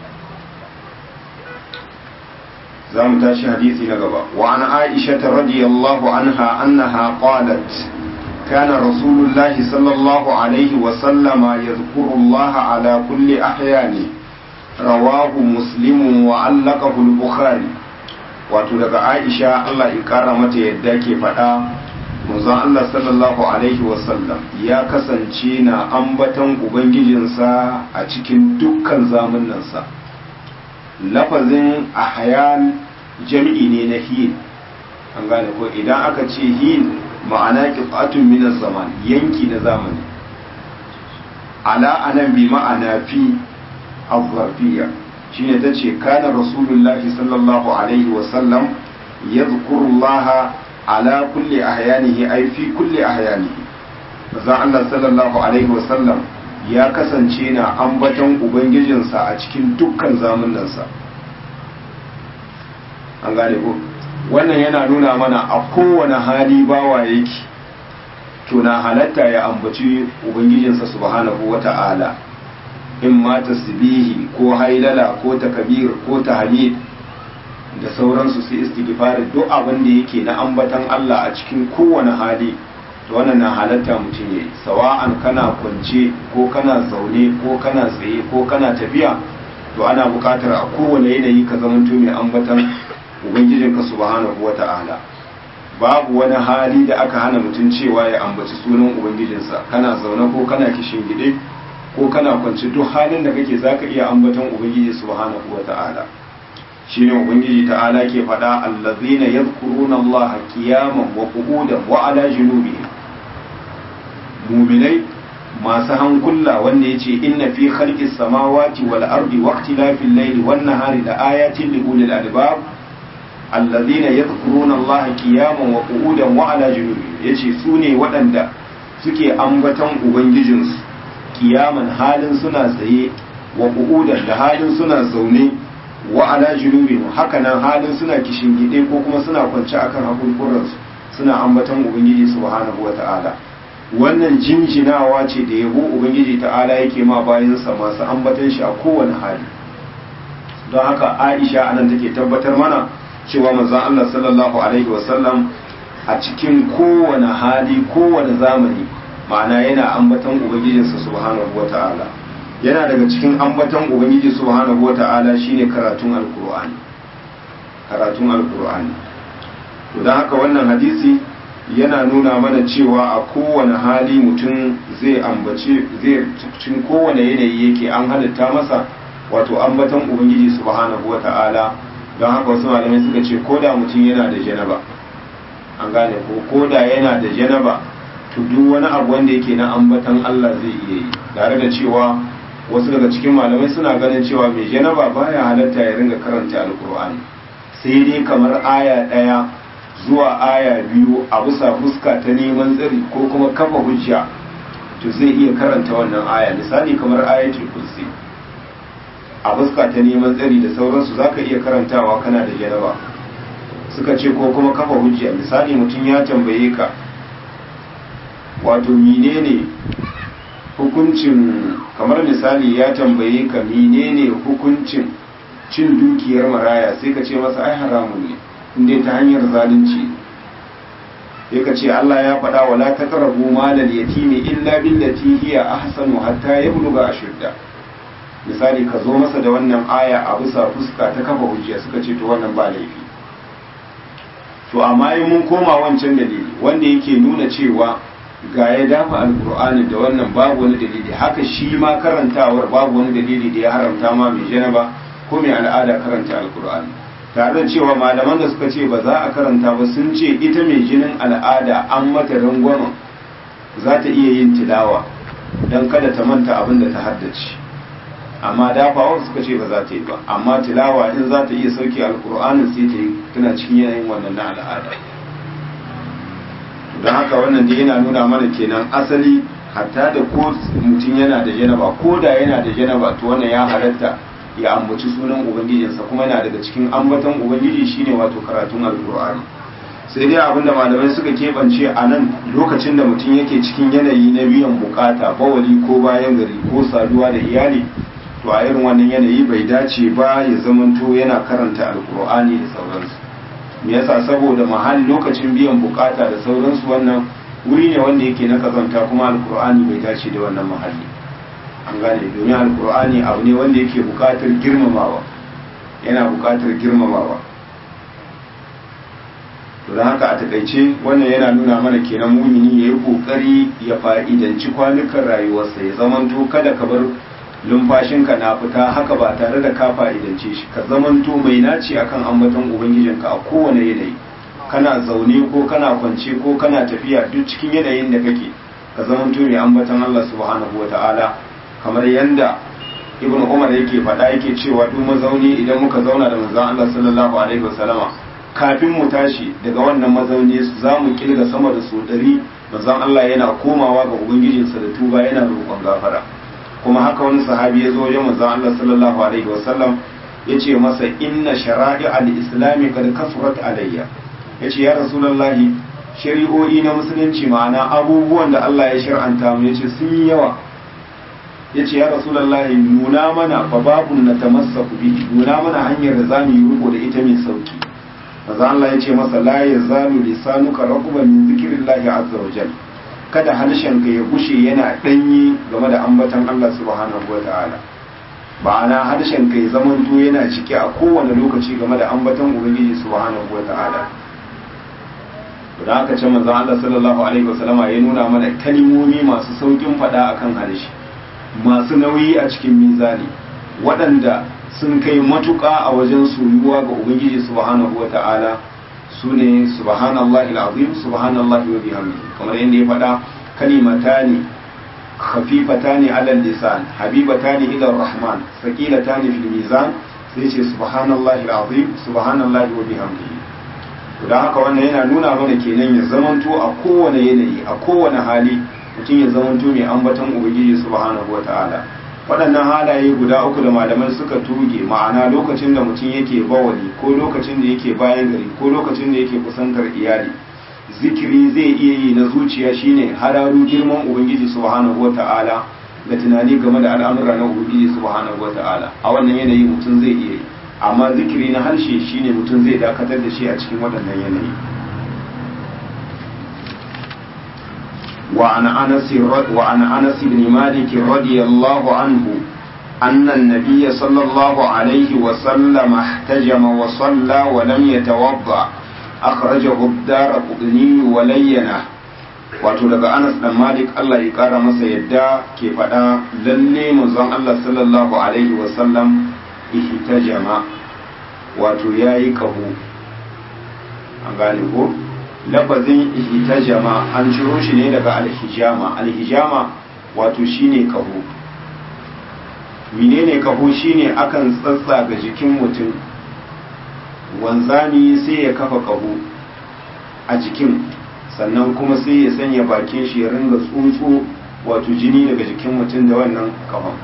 A: za mu tashi hadisi na gaba wa an aisha radiyallahu anha annaha qalat كان رسول الله صلى الله عليه وسلم يذكر الله على كل أحيانه رواه مسلم وعلقه البخاري wato daga aisha allah ya kara mata yadda ke faɗa manzon allah sallallahu alaihi wasallam ya kasance na ambatan ubangijinsa a cikin dukkan zamanansa lafazin ahyan jam'i ne na hin an gane ko idan aka ce hin ma'ana qit'atun min zaman yanki na zamani ala anan bi ma'ana fi az-zarfiyya shine tace kana rasulullahi sallallahu alaihi wa sallam yadhkuru Allah ala kulli ahyanihi ay fi kulli ahyanihi manzon Allah sallallahu alaihi wa sallam ya kasance na ambaton ubangijinsa a cikin dukkan zamanansa an gane ko wannan yana nuna mana a kowane hali bawa yake to na halatta ya ambaci ubangijinsa subhanahu wata'ala in ma tasbihi ko hailala ko takbir ko tahmid da sauransu su istighfar duk abin da yake na ambatan Allah a cikin kowane hali to wannan na halatta mutum yayi sawa'an kana kwance ko kana zaune ko kana tsaye ko kana tafiya to ana buƙatar a kowane yanayi ka zamanto mai ambatan ubangijinka subhanahu wata'ala babu wani hali da aka hana mutum cewa ya ambaci sunan ubangijinsa kana zaune ko kana kishin gide ko kana kwance duk halin da kake zaka iya ambaton ubangiji subhanahu wata'ala shine ubangiji ta'ala ke faɗa allazina yadhkuruna allaha qiyaman wa qu'udan wa ala junubihim mu'minai masu hankula wanda yace inna fi khalqis samawati wal ardi wa ikhtilafil layli wan nahari la ayatin li ulil albab alladhina yadhkuruna allaha qiyaman wa qu'udan wa ala junubihim yace su ne waɗanda suke ambaton ubangijinsu kiyaman halin suna tsaye wa qu'udan da halin suna zaune wa ala junubihim haka nan halin suna kishingide ko kuma suna kwance akan hakurkuransu suna ambaton ubangiji subhanahu wata'ala wannan jinjinawa ce da yabo ubangiji ta'ala yake ma bayansa masu ambatan shi a kowane hali don haka aisha anan take tabbatar mana cewa manzon Allah sallallahu alaihi wasallam a cikin kowane hali kowane zamani ma'ana yana ambatan ubangijinsa subhanahu wata'ala yana daga cikin ambatan ubangiji subhanahu wata'ala shine karatun alkur'ani karatun alkur'ani to don haka wannan hadisi yana nuna mana cewa a kowane hali mutum zai ambace zai cikin kowane yanayi yake an halitta masa wato ambatan ubangiji subhanahu wata'ala don haka wasu malamai suka ce ko da mutum yana da janaba an gane ko ko da yana da janaba to duk wani abu wanda yake na ambatan Allah zai iya yi tare da cewa wasu daga cikin malamai suna ganin cewa mai janaba baya halatta ya ringa karanta alkur'ani sai dai kamar aya ɗaya zuwa aya biyu a bisa fuska ta neman tsari ko kuma kafa hujja to zai iya karanta wannan aya misali kamar ayatul kursi a fuska ta neman tsari da sauransu zaka iya karantawa kana da janaba suka ce ko kuma kafa hujja misali mutum ya tambaye ka wato menene hukuncin kamar misali ya tambaye ka menene hukuncin cin dukiyar maraya sai ka ce masa ai haramun ne inda ta hanyar zalunci sai ka ce Allah ya faɗa wa la taqrabu malal yatimi illa billati hiya ahsanu hatta yabluga ashudda misali ka zo masa da wannan aya a bisa fuska ta kafa hujja suka ce to wannan ba laifi to amma in mun koma wancan dalili wanda yake nuna cewa ga ya dafa alkur'ani da wannan babu wani dalili haka shi ma karantawar babu wani dalili da ya haramta ma mai janaba ko mai al'ada karanta alkur'ani tare da cewa malaman da suka ce ba za a karanta ba sun ce ita mai jinin al'ada an mata rangwamen za ta iya yin tilawa don kada ta manta abin da ta haddace amma dafawar suka ce ba za ta yi ba amma tilawa in za ta iya sauke alkur'anin sai ta yi tana cikin yanayin wannan na al'ada don haka wannan da yana nuna mana kenan asali hatta da ko mutum yana da janaba ko da yana da janaba to wannan ya halatta ya ambaci sunan ubangijinsa kuma yana daga cikin ambaton ubangiji shine wato karatun alkur'ani sai dai abinda malamai suka keɓance a nan lokacin da mutum yake cikin yanayi na biyan bukata bawali ko bayan gari ko saduwa da iyali to a irin wannan yanayi bai dace ba ya zamanto yana karanta alkur'ani da sauransu me yasa saboda mahalli lokacin biyan bukata da sauransu wannan wuri ne wanda yake na kazanta kuma alkur'ani bai dace da wannan mahalli an gane domin alkur'ani abu ne wanda yake bukatar girmamawa yana bukatar girmamawa to don haka a takaice wannan yana nuna mana kenan mumini ya yi kokari ya fa'idanci kwanukan rayuwarsa ya zamanto kada ka bar lumfashinka na fita haka ba tare da ka fa'idance shi ka zamanto mai naci akan ambaton ubangijinka a kowane yanayi kana zaune ko kana kwance ko kana tafiya duk cikin yanayin da kake ka zamanto mai ambaton Allah subhanahu wata'ala kamar yanda ibnu umar yake faɗa yake cewa duk mazauni idan muka zauna da manzon Allah sallallahu alaihi wasallama kafin mu tashi daga wannan mazauni za mu kilga sama da su ɗari manzon Allah yana komawa ga ubangijinsa da tuba yana roƙon gafara kuma haka wani sahabi ya zo wajen manzon Allah sallallahu alaihi wasallam ya ce masa inna shara'i al-islami kad kasurat alayya ya ce ya rasulullahi shari'o'i na musulunci ma'ana abubuwan da Allah ya shar'anta mu ya ce sun yi yawa ya ce ya rasulullahi nuna mana fa babun na tamassaku bi nuna mana hanyar da zamu yi riko da ita mai sauki manzon Allah ya ce masa la yazalu lisanuka raquban min zikrillahi azza wa jalla kada harshenka ya gushe yana ɗanyi game da ambatan Allah subhanahu wa ta'ala ma'ana harshenka ya zamanto yana cike a kowane lokaci game da ambatan ubangiji subhanahu wa ta'ala da aka ce manzon Allah sallallahu alaihi wasallama ya nuna mana kalmomi masu saukin faɗa akan harshe masu nauyi a cikin mizani waɗanda sun kai matuƙa a wajen soyuwa ga ubangiji subhanahu wa ta'ala su ne subhanallahi al'azim subhanallahi wa bihamdihi kamar yadda ya faɗa kalimatani khafifatani ala lisan habibatani ila rahman saqilatani fil mizan sai ce subhanallahi al'azim subhanallahi wa bihamdihi to dan haka wannan yana nuna mana kenan ya zamanto a kowane yanayi a kowane hali mutum ya zamanto mai ambaton ubangiji subhanahu wa ta'ala waɗannan halaye guda uku da malaman suka tuge ma'ana lokacin da mutum yake bawali ko lokacin da yake bayan gari ko lokacin da yake kusantar iyali zikiri zai iya yi na zuciya shine hararu girman ubangiji subhanahu wata'ala da tunani game da al'amura na ubangiji subhanahu wata'ala a wannan yanayi mutum zai iya yi amma zikiri na harshe shine mutum zai dakatar da shi a cikin waɗannan yanayi وعن أنس وعن أنس بن مالك رضي الله عنه أن النبي صلى الله عليه وسلم احتجم وصلى ولم يتوضأ أخرجه الدار قطني ولينه wato daga Anas dan Malik Allah ya kara masa yadda ke faɗa lalle manzon Allah sallallahu alaihi wasallam ihtajama wato yayi kaho an gane ko lafazin ihtajama an ciro shi ne daga alhijama alhijama wato shine kaho menene kaho shine akan tsatsa ga jikin mutum wanzami sai ya kafa kaho a jikin sannan kuma sai ya sanya bakin shi ya ringa tsotso wato jini daga jikin mutum da wannan kahon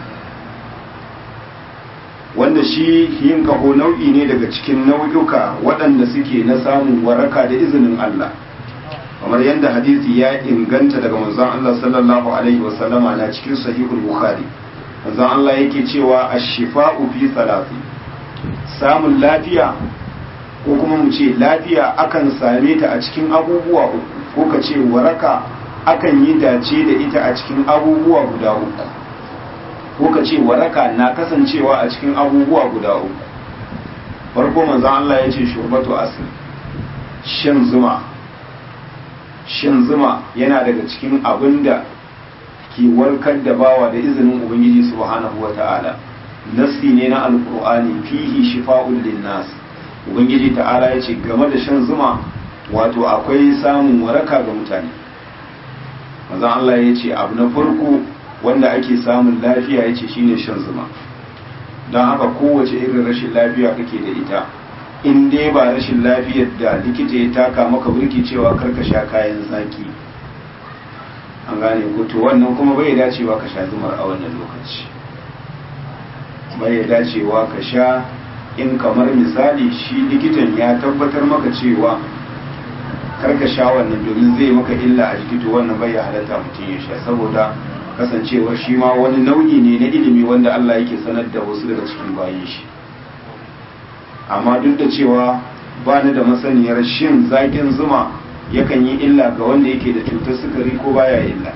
A: wanda shi yin kaho nau'i ne daga cikin nau'uka waɗanda suke na samun waraka da izinin Allah kamar yadda hadisi ya inganta daga manzon Allah sallallahu alaihi wasallama na cikin sahihul bukhari manzon Allah yake cewa ash-shifa'u fi salati samun lafiya ko kuma mu ce lafiya akan same ta a cikin abubuwa uku ko ka ce waraka akan yi dace da ita a cikin abubuwa guda uku ko ka ce waraka na kasancewa a cikin abubuwa guda uku farko manzon Allah ya ce shurbatu asir shan zuma shan zuma yana daga cikin abin da ke warkar da bawa da izinin ubangiji subhanahu wata'ala nasi ne na alqur'ani fihi shifa'un linnas ubangiji ta'ala ya ce game da shan zuma wato akwai samun waraka ga mutane manzon Allah ya ce abu na farko wanda ake samun lafiya ya ce shine shan zuma don haka kowace irin rashin lafiya kake da ita in dai ba rashin lafiyar da likita ya taka maka burki cewa karka sha kayan zaki an gane ko to wannan kuma bai dacewa ka sha zumar a wannan lokaci bai dacewa ka sha in kamar misali shi likitan ya tabbatar maka cewa karka sha wannan domin zai maka illa a jiki to wannan bai halatta mutum ya sha saboda kasancewar shi ma wani nau'i ne na ilimi wanda Allah yake sanar da wasu daga cikin bayan shi amma duk da cewa ba ni da masaniyar shin zaƙin zuma yakan yi illa ga wanda yake da cutar sukari ko baya illa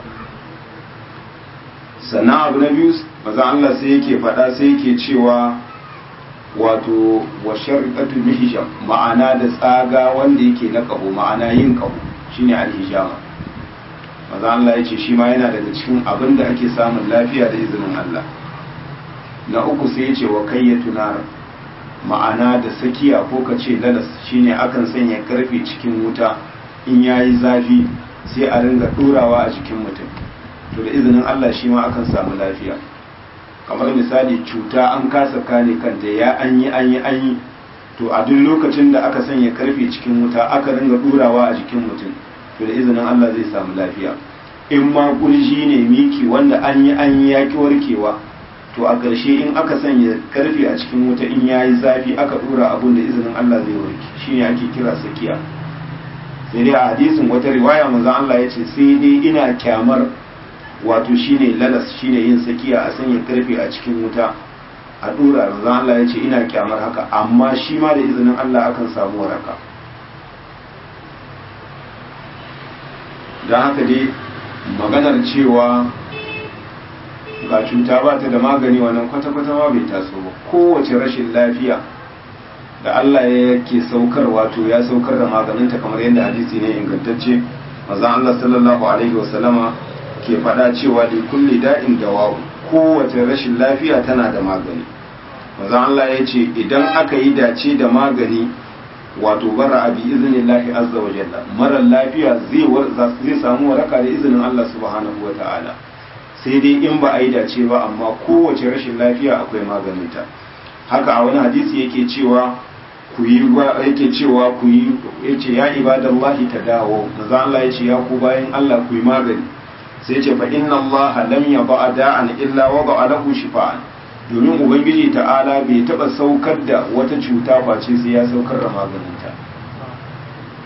A: sannan abu na biyu maza Allah sai yake faɗa sai yake cewa wato wa sharqatu mihjam ma'ana da tsaga wanda yake na kaho ma'ana yin kaho shine alhijama maza Allah ya ce shi ma yana daga cikin abin da ake samun lafiya da izinin Allah na uku sai ya ce wa kayyatu nar ma'ana da sakiya ko ka ce lalas shine akan sanya karfe cikin wuta in yayi zafi sai a ringa ɗorawa a jikin mutum to da izinin Allah shi ma akan samu lafiya kamar misali cuta an kasa kare kanta ya an yi an yi an yi to a duk lokacin da aka sanya karfe cikin wuta aka ringa ɗorawa a jikin mutum to da izinin Allah zai samu lafiya in ma kurji ne miki wanda an yi an yi yaƙi warkewa to a ƙarshe in aka sanya karfe a cikin wuta in ya yi zafi aka ɗora abun da izinin Allah zai warke shi ne ake kira sakiya sai dai a hadisin wata riwaya manzon Allah ya ce sai dai ina kyamar wato shine lalas shine yin sakiya a sanya karfe a cikin wuta a ɗora manzon Allah ya ce ina kyamar haka amma shi ma da izinin Allah akan samu waraka don haka dai maganar cewa ga cuta ba ta da magani wannan kwata-kwata ma bai taso ba kowace rashin lafiya da Allah ya ke saukar wato ya saukar da maganinta kamar yadda hadisi ne ingantacce mazan Allah sallallahu alaihi wasallama ke faɗa cewa da kulli da'in dawa kowace rashin lafiya tana da magani mazan Allah ya ce idan aka yi dace da magani wato bara abi iznillahi azza wa jalla mara lafiya zai samu waraka da izinin Allah subhanahu wa ta'ala sai dai in ba a yi dace ba amma kowace rashin lafiya akwai maganinta haka a wani hadisi yake cewa ku yi yake cewa ku yi yace ya ibadallahi tadawo manzo Allah yace ya ku bayan Allah ku yi magani sai yace fa inna Allah lam yaba da'an illa wada'a lahu shifaan domin ubangiji ta'ala bai taba saukar da wata cuta face sai ya saukar da maganinta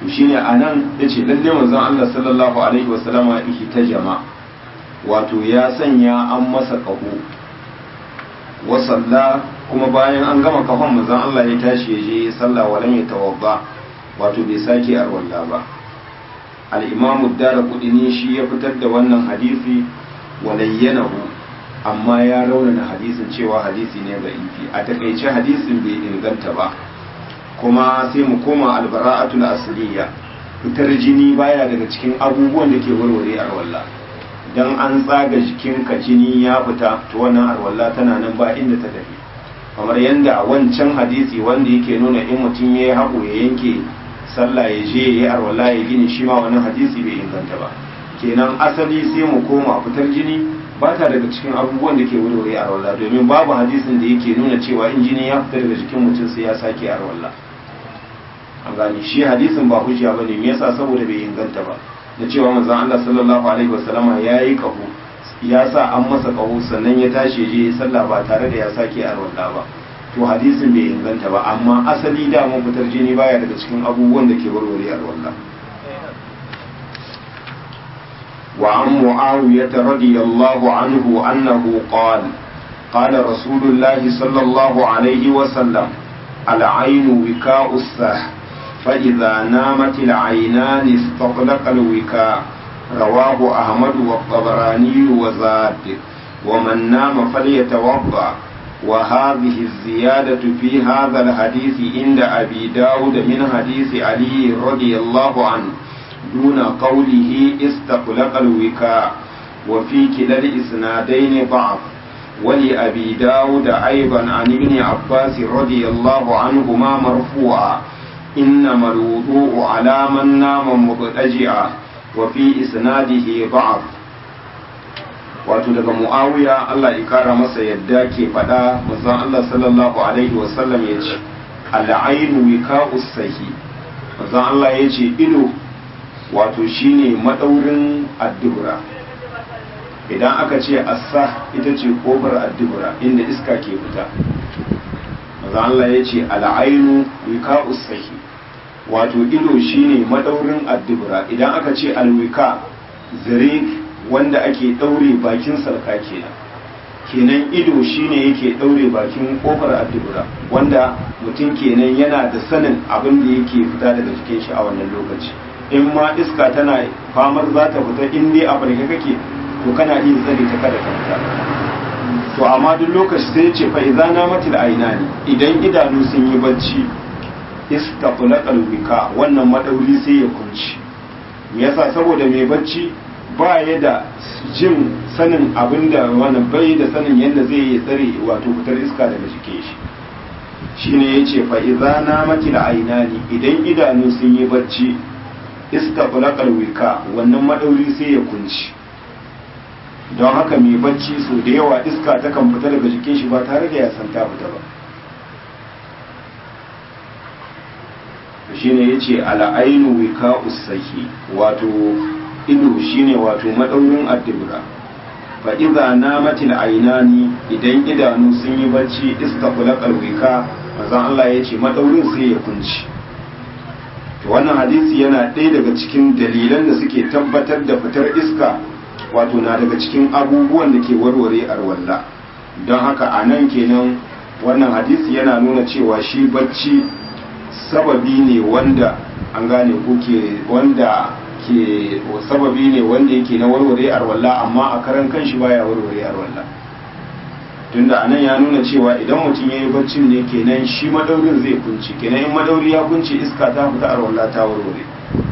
A: to shine anan yace lalle manzon Allah sallallahu alaihi wasallama ta jama wato ya sanya an masa kaho wa salla kuma bayan an gama kahon manzon Allah ya tashi ya je sallah walan ya tawabba wato bai sake arwalla ba al-imam ad-darqutni shi ya fitar da wannan hadisi walayyanahu amma ya raunana hadisin cewa hadisi ne da'ifi a takaice hadisin bai inganta ba kuma sai mu koma albara'atul asliya fitar jini baya daga cikin abubuwan da ke warware arwalla dan an tsaga jikinka jini ya fita to wannan arwalla tana nan ba inda ta tafi kamar yadda wancan hadisi wanda yake nuna in mutum ya yi haƙo ya yanke sallah ya je ya yi arwalla ya gini shi ma wannan hadisi bai inganta ba kenan asali sai mu koma fitar jini ba ta daga cikin abubuwan da ke warware arwalla domin babu hadisin da yake nuna cewa in jini ya fita daga jikin mutum sai ya sake arwalla an gane shi hadisin ba hujja bane me yasa saboda bai inganta ba da cewa manzon Allah sallallahu alaihi wasallama yayi kahu ya sa an masa kahu sannan ya tashi je sallah ba tare da ya sake arwalla ba to hadisin bai inganta ba amma asali da mun fitar jini baya daga cikin abubuwan da ke warware arwalla وعن معاوية رضي الله عنه أنه قال قال رسول الله صلى الله عليه وسلم العين وكاء السه فإذا نامت العينان استطلق الوكاء رواه أحمد والطبراني وزاد ومن نام فليتوضأ وهذه الزيادة في هذا الحديث عند أبي داود من حديث علي رضي الله عنه دون قوله استطلق الوكاء وفي كلا الإسنادين ضعف ولأبي داود أيضا عن ابن عباس رضي الله عنهما مرفوعا إنما الوضوء على من نام مضطجعا وفي إسناده ضعف wato daga mu'awiya Allah ya kara masa yadda ke faɗa manzon Allah sallallahu alaihi wasallam ya ce al'ainu wika'us sahi manzon Allah ya ce ido wato shine madaurin addubura idan aka ce assa ita ce kofar addubura inda iska ke fita manzon Allah ya ce al'ainu wika'us sahi wato ido shine madaurin addubura idan aka ce alwika zare wanda ake daure bakin sarka kenan kenan ido shine yake daure bakin kofar addubura wanda mutum kenan yana da sanin abin da yake fita daga cikin shi a wannan lokaci in ma iska tana famar za ta fita in dai a farke kake to kana iya tsare ta kada ta fita to amma duk lokaci sai ce fa idza namatil ainani idan idanu sun yi bacci istaqlaqa wika wannan madauri sai ya kunci me yasa saboda mai bacci ba ya da jin sanin abin da wani bai da sanin yadda zai yi tsare wato fitar iska daga jikin shi shine ya ce fa'iza na mati da ainani idan idanu sun yi bacci iska fulakar wika wannan madauri sai ya kunci don haka mai bacci so da yawa iska ta kan fita daga jikin shi ba tare da ya san ta fita ba shine ya ce al'ainu wika usahi wato ido shine wato madaurin addibra fa idza namatil ainani idan idanu sun yi bacci istaqlaqal wika manzon Allah yace madaurin sai ya kunci to wannan hadisi yana ɗaya daga cikin dalilan da suke tabbatar da fitar iska wato na daga cikin abubuwan da ke warware arwalla don haka a nan kenan wannan hadisi yana nuna cewa shi bacci sababi ne wanda an gane ko ke wanda ke sababi ne wanda yake na warware arwalla amma a karan kanshi baya warware arwalla tunda anan ya nuna cewa idan mutum ya yi baccin ne kenan shi madaurin zai kunci kenan in madauri ya kunci iska ta fita arwalla ta warware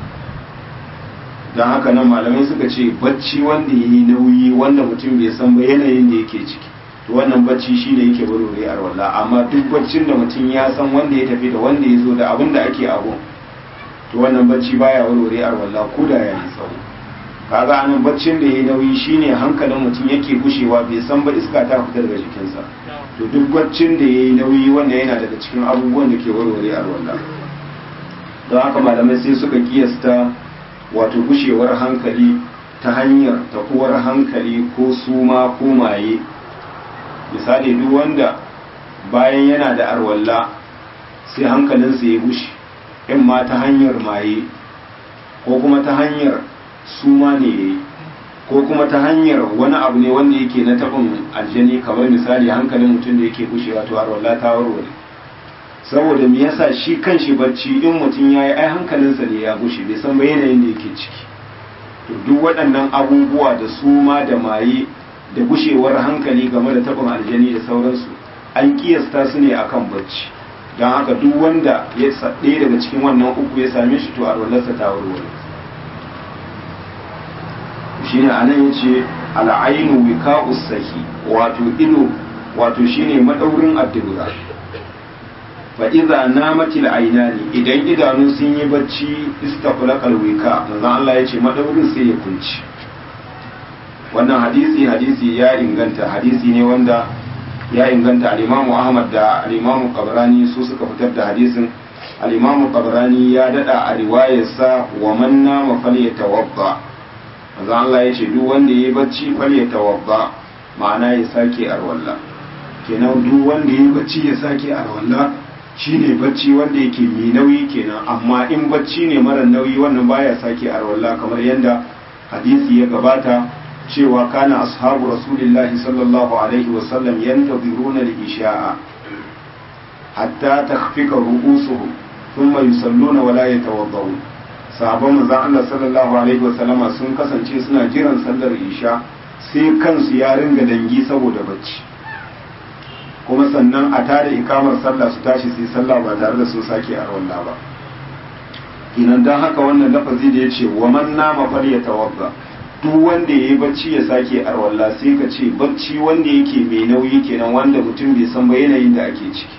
A: don haka nan malamai suka ce bacci wanda ya yi nauyi wanda mutum bai san ba yanayin da yake ciki to wannan bacci shi ne yake warware arwalla amma duk baccin da mutum ya san wanda ya tafi da wanda ya zo da abin da ake abu to wannan bacci baya warware arwalla ko da ya yi tsawo kaga anan baccin da ya yi nauyi shine hankalin mutum yake gushewa bai san ba iska ta fita daga jikinsa to duk baccin da ya yi nauyi wanda yana daga cikin abubuwan da ke warware arwalla don haka malamai sai suka kiyasta wato gushewar hankali ta hanyar tafuwar hankali ko suma ko maye misali duk wanda bayan yana da arwalla sai hankalinsa ya gushe in ma ta hanyar maye ko kuma ta hanyar suma ne yayi ko kuma ta hanyar wani abu ne wanda yake na tabin aljani kamar misali hankalin mutum da yake gushewa to arwalla ta warware saboda me yasa shi kanshi bacci in mutum yayi ai hankalinsa ne ya gushe bai san ba yanayin da yake ciki to duk waɗannan abubuwa da suma da maye da gushewar hankali game da tabin aljani da sauransu an kiyasta su ne akan bacci don haka duk wanda ya ɗaya daga cikin wannan uku ya same shi to arwallarsa ta warware shine anan yace al'ainu wika'us sahi wato ido wato shine madaurin addura fa idza namatil aynani idan idanu sun yi bacci istaqlaqal wika manzo Allah yace madaurin sai ya kunci wannan hadisi hadisi ya inganta hadisi ne wanda ya inganta al-Imam Ahmad da al-Imam Qabrani su suka fitar da hadisin al-Imam Qabrani ya dada a riwayarsa wa man nama falyatawadda manzo Allah ya ce duk wanda ya bacci fal ya tawabba ma'ana ya sake arwalla kenan duk wanda ya bacci ya sake arwalla shine bacci wanda yake mai nauyi kenan amma in bacci ne mara nauyi wannan baya sake arwalla kamar yadda hadisi ya gabata cewa kana ashabu rasulillahi sallallahu alaihi wasallam yantaziruna al-isha'a hatta takhfika ru'usuhum thumma yusalluna wa la yatawaddawun sahabban manzon Allah sallallahu alaihi wasallama sun kasance suna jiran sallar isha sai kansu ya ringa dangi saboda bacci kuma sannan a tada ikamar sallah su tashi su yi sallah ba tare da sun sake a rawalla ba kinan don haka wannan lafazi da ya ce wa man nama fal ya tawabba duk wanda ya yi bacci ya sake a rawalla sai ka ce bacci wanda yake mai nauyi kenan wanda mutum bai san ba yanayin da ake ciki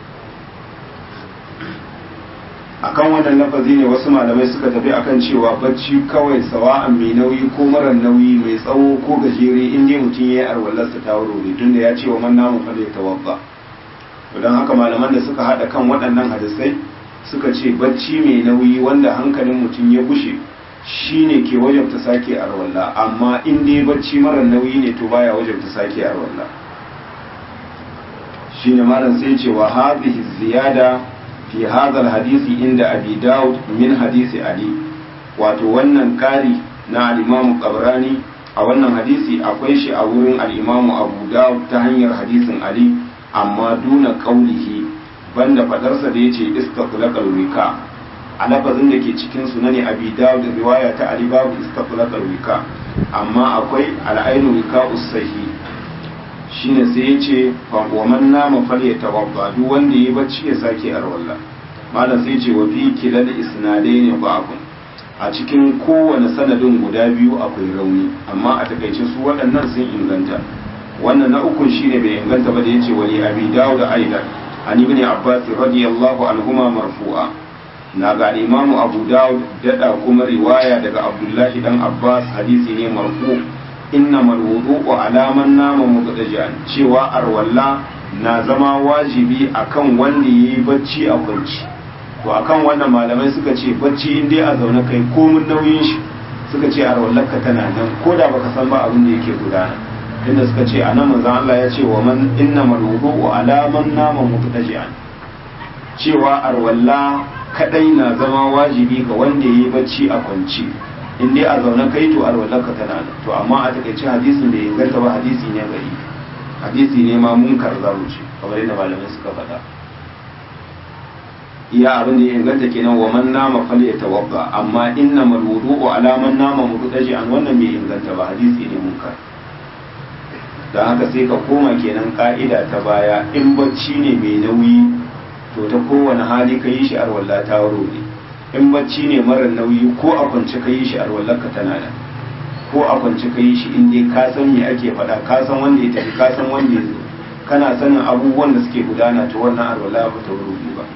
A: akan wannan lafazi ne wasu malamai suka tafi akan cewa bacci kawai sawa'an mai nauyi ko mara nauyi mai tsawo ko gajere in dai mutum ya yi arwallarsa ta wuri tun da ya ce wa man namu fa ya tawabba don haka malaman da suka haɗa kan waɗannan hadisai suka ce bacci mai nauyi wanda hankalin mutum ya gushe shine ke wajabta sake arwalla amma in dai bacci mara nauyi ne to baya wajabta sake arwalla shine malam sai ce wa hadhihi ziyada fi hadha hadisi inda abi daud min hadisi ali wato wannan kari na al-imamu qabrani a wannan hadisi akwai shi a wurin al-imamu abu daud ta hanyar hadisin ali amma duna qaulihi banda fadarsa da yace istaqlaqal wika a lafazin da ke cikin sunani abi daud riwaya ta ali babu istaqlaqal wika amma akwai al-ainu wika usahi shine sai ya ce wa man nama fal ya tawabba duk wanda ya bacci ya sake arwalla malam sai ce wa fi kilal isnadai ne ba'un a cikin kowane sanadin guda biyu akwai rauni amma a takaice su waɗannan sun inganta wannan na ukun shine bai inganta ba da yace wali abi dawud aidan an ibn abbas radiyallahu anhuma marfu'a na ga imamu abu dawud dada kuma riwaya daga abdullahi dan abbas hadisi ne marfu' innamal wudu'u ala man nama mubtaji'an cewa arwalla na zama wajibi akan wanda yayi bacci a kwanci to akan wannan malamai suka ce bacci in dai a zaune kai komun nauyin shi suka ce arwallarka tana nan ko da baka san ba abin da yake gudana inda suka ce anan manzon Allah ya ce wa man innamal wudu'u ala man nama mubtaji'an cewa arwalla kadai na zama wajibi ga wanda yayi bacci a kwanci in dai a zaune kai to alwalarka tana da to amma a takaice hadisin da ya inganta ba hadisi ne gari hadisi ne ma munkar za mu ce kamar yadda malamai suka faɗa iya abin da ya inganta kenan wa man nama fal ya tawabba amma inna mal wudu'u ala man nama muddaji an wannan bai inganta ba hadisi ne munkar dan haka sai ka koma kenan ka'ida ta baya in bacci ne mai nauyi to ta kowane hali ka yi shi arwalla ta wuro ne in bacci ne mara nauyi ko a kwance ka yi shi arwallarka tana da ko a kwance ka yi shi in dai ka san me ake faɗa ka san wanda ya tafi ka san wanda ya zo kana sanin abubuwan da suke gudana ta wannan arwala ba ta wuri ba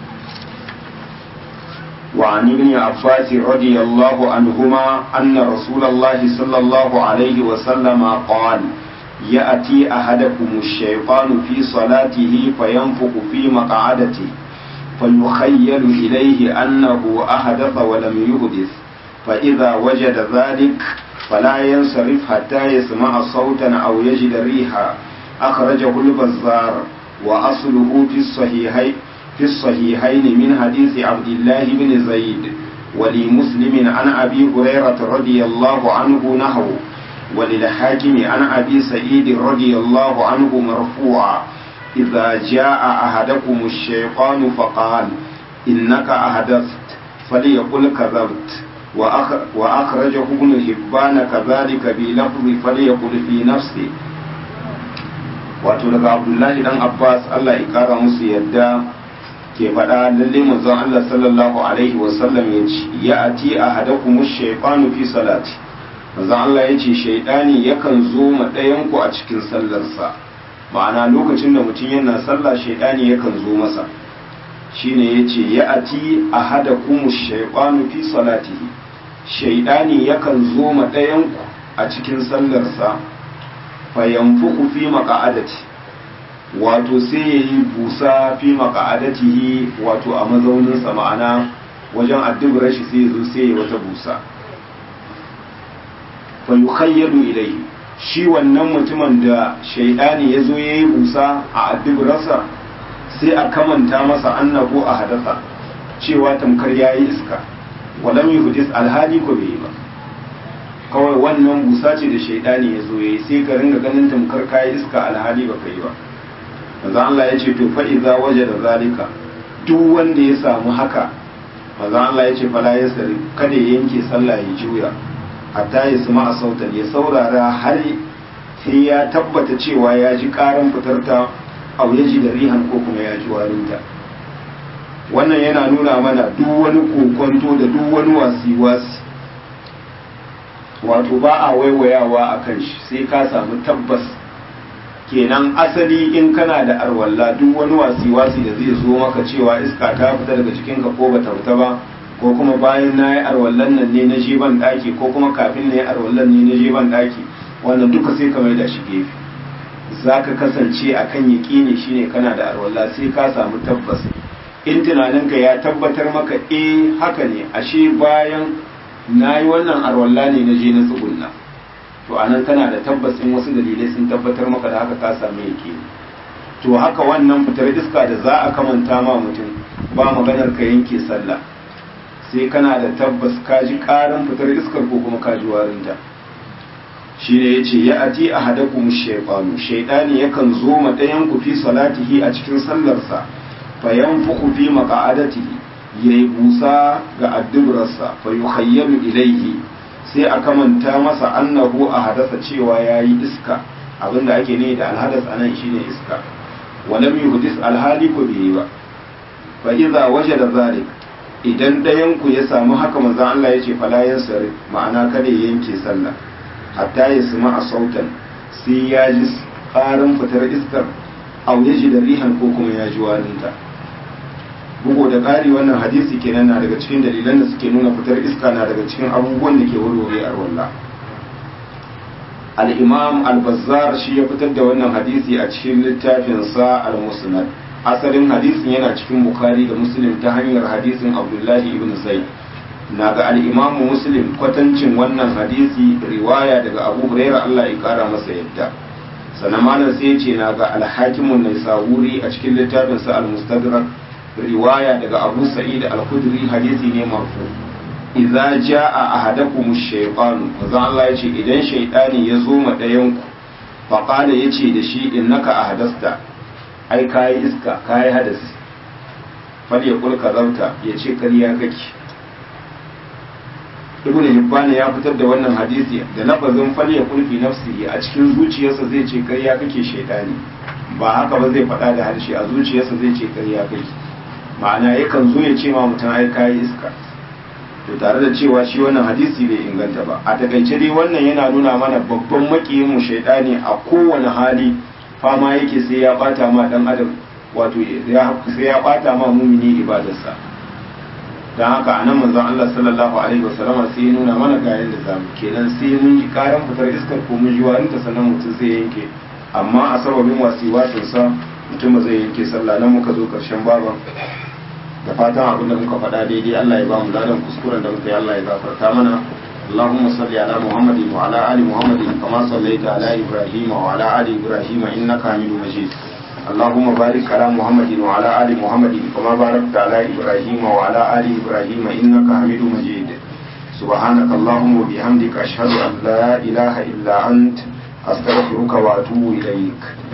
A: وعن ابن عباس رضي الله عنهما أن رسول الله صلى الله عليه وسلم قال يأتي أحدكم الشيطان في صلاته فينفق في مقعدته فيخيل إليه أنه أحدث ولم يحدث فإذا وجد ذلك فلا ينصرف حتى يسمع صوتا أو يجد ريحا أخرجه البزار وأصله في الصحيحين في الصحيحين من حديث عبد الله بن زيد ولمسلم عن أبي هريرة رضي الله عنه نحو وللحاكم عن أبي سعيد رضي الله عنه مرفوعا إذا جاء أحدكم الشيطان فقال إنك أحدثت فليقل كذبت وأخرجه ابن حبان كذلك بلفظ فليقل في نفسه wato daga abdullahi dan abbas allah ya kara musu yadda ke faɗa lalle manzon allah sallallahu alaihi wasallam ya ce ya ati a hadakumu shaytanu fi salati manzon allah ya ce shaidani yakan zo ma ɗayan ku a cikin sallarsa ma'ana lokacin da mutum yana sallah shaidani yakan zo masa shine yace ya ati a hadakumu shaytanu fi salatihi shaidani yakan zo ma ɗayan ku a cikin sallarsa fayanfuku fi maka'adati wato sai ya yi busa fi maka'adatihi wato a mazauninsa ma'ana wajen addubar shi sai ya zo sai ya wata busa fa yukhayyalu ilayhi shi wannan mutumin da shaidani ya zo ya yi busa a addubarsa sai a kamanta masa annahu a hadasa cewa tamkar ya yi iska walam yuhdis alhali ko bai yi ba kawai wannan busa ce da shaidani ya zo yayi sai ka ringa ganin tamkar kayi iska alhali baka yi ba manzo Allah ya ce to fa idza wajada zalika duk wanda ya samu haka manzo Allah ya ce fala yasri kada ya yanke sallah ya juya hatta ya suma a sautan ya saurara har sai ya tabbata cewa ya ji karan fitarta au ya ji da rihan ko kuma ya ji warinta wannan yana nuna mana duk wani kokonto da duk wani wasi-wasi wato ba a waiwayawa a kan shi sai ka samu tabbas kenan asali in kana da arwalla duk wani wasi-wasi da zai zo maka cewa iska ta fita daga jikinka ko bata fita ba ko kuma bayan na yi arwallan nan ne na je ban daki ko kuma kafin na yi arwallan ne na je ban daki wannan duka sai ka mai da shi gefe za ka kasance a kan yaƙini shine kana da arwalla sai ka samu tabbas in tunaninka ya tabbatar maka eh haka ne ashe bayan na yi wannan arwalla ne na je na tsugunna to anan tana da tabbas in wasu dalilai sun tabbatar maka da haka ka samu yaƙini to haka wannan fitar iska da za a kamanta ma mutum ba maganar ka yanke sallah sai kana da tabbas ka ji karin fitar iskar ko kuma ka ji warinta shi ne ya ce ya ati a hadakum shaifanu shaidani yakan zo ma ɗayan ku fi salatihi a cikin sallarsa fa yanfuku fi maqa'adatihi yayi busa ga addubrarsa fa yukhayyalu ilayhi sai a kamanta masa annahu a hadasa cewa yayi iska abinda ake ne da alhadas anan shine iska walam yuhdis alhali ko bai ba fa idza wajada zalik idan ɗayan ku ya samu haka manzon Allah ya ce fala yansari ma'ana kada ya yanke sallah hatta ya suma a sautan sai ya ji ƙarin fitar iskar au ya ji da rihan ko kuma ya ji warinta bugu da ƙari wannan hadisi kenan na daga cikin dalilan da suke nuna fitar iska na daga cikin abubuwan da ke warware a wallah al-imam al-bazzar shi ya fitar da wannan hadisi a cikin littafinsa al-musnad asalin hadisin yana cikin bukhari da muslim ta hanyar hadisin abdullahi ibn zaid na ga al'imamu muslim kwatancin wannan hadisi riwaya daga abu huraira Allah ya kara masa yadda sannan malam sai ce na ga alhakimun nai sahuri a cikin littafinsa al-mustadrak riwaya daga abu sa'id al-khudri hadisi ne marfu idza jaa ahadakum ash-shaytan manzo Allah ya ce idan shaytani ya zo ma dayan ku fa qala yace da shi innaka ahdasta ai kai iska kai hadasi fal yaqul kadauta yace kariya kake ibn hibban ya fitar da wannan hadisi da lafazin fal ya kulfi nafsihi a cikin zuciyarsa zai ce ƙarya kake shaidani ba haka ba zai faɗa da harshe a zuciyarsa zai ce ƙarya kake ma'ana yakan zo ya ce ma mutum ai kayi iska to tare da cewa shi wannan hadisi bai inganta ba a takaice dai wannan yana nuna mana babban makiyin mu shaidani a kowane hali fama yake sai ya bata ma dan adam wato sai ya bata ma mumini ibadarsa don haka anan manzon Allah sallallahu alaihi wasallam sai ya nuna mana ga yadda zamu kenan sai mun ji karan fitar iskar ko mun ji warinta sannan mutum zai yanke amma a sababin wasi wasin sa mutum zai yanke sallah nan muka zo karshen baban da fatan abin da muka faɗa daidai Allah ya ba mu ladan kuskuren da muka yi Allah ya gafarta mana اللهم صل على محمد وعلى آل محمد كما صليت على إبراهيم وعلى آل إبراهيم إنك حميد مجيد اللهم بارك على محمد وعلى آل محمد كما باركت على إبراهيم وعلى آل إبراهيم إنك حميد مجيد سبحانك اللهم وبحمدك أشهد أن لا إله إلا أنت أستغفرك وأتوب إليك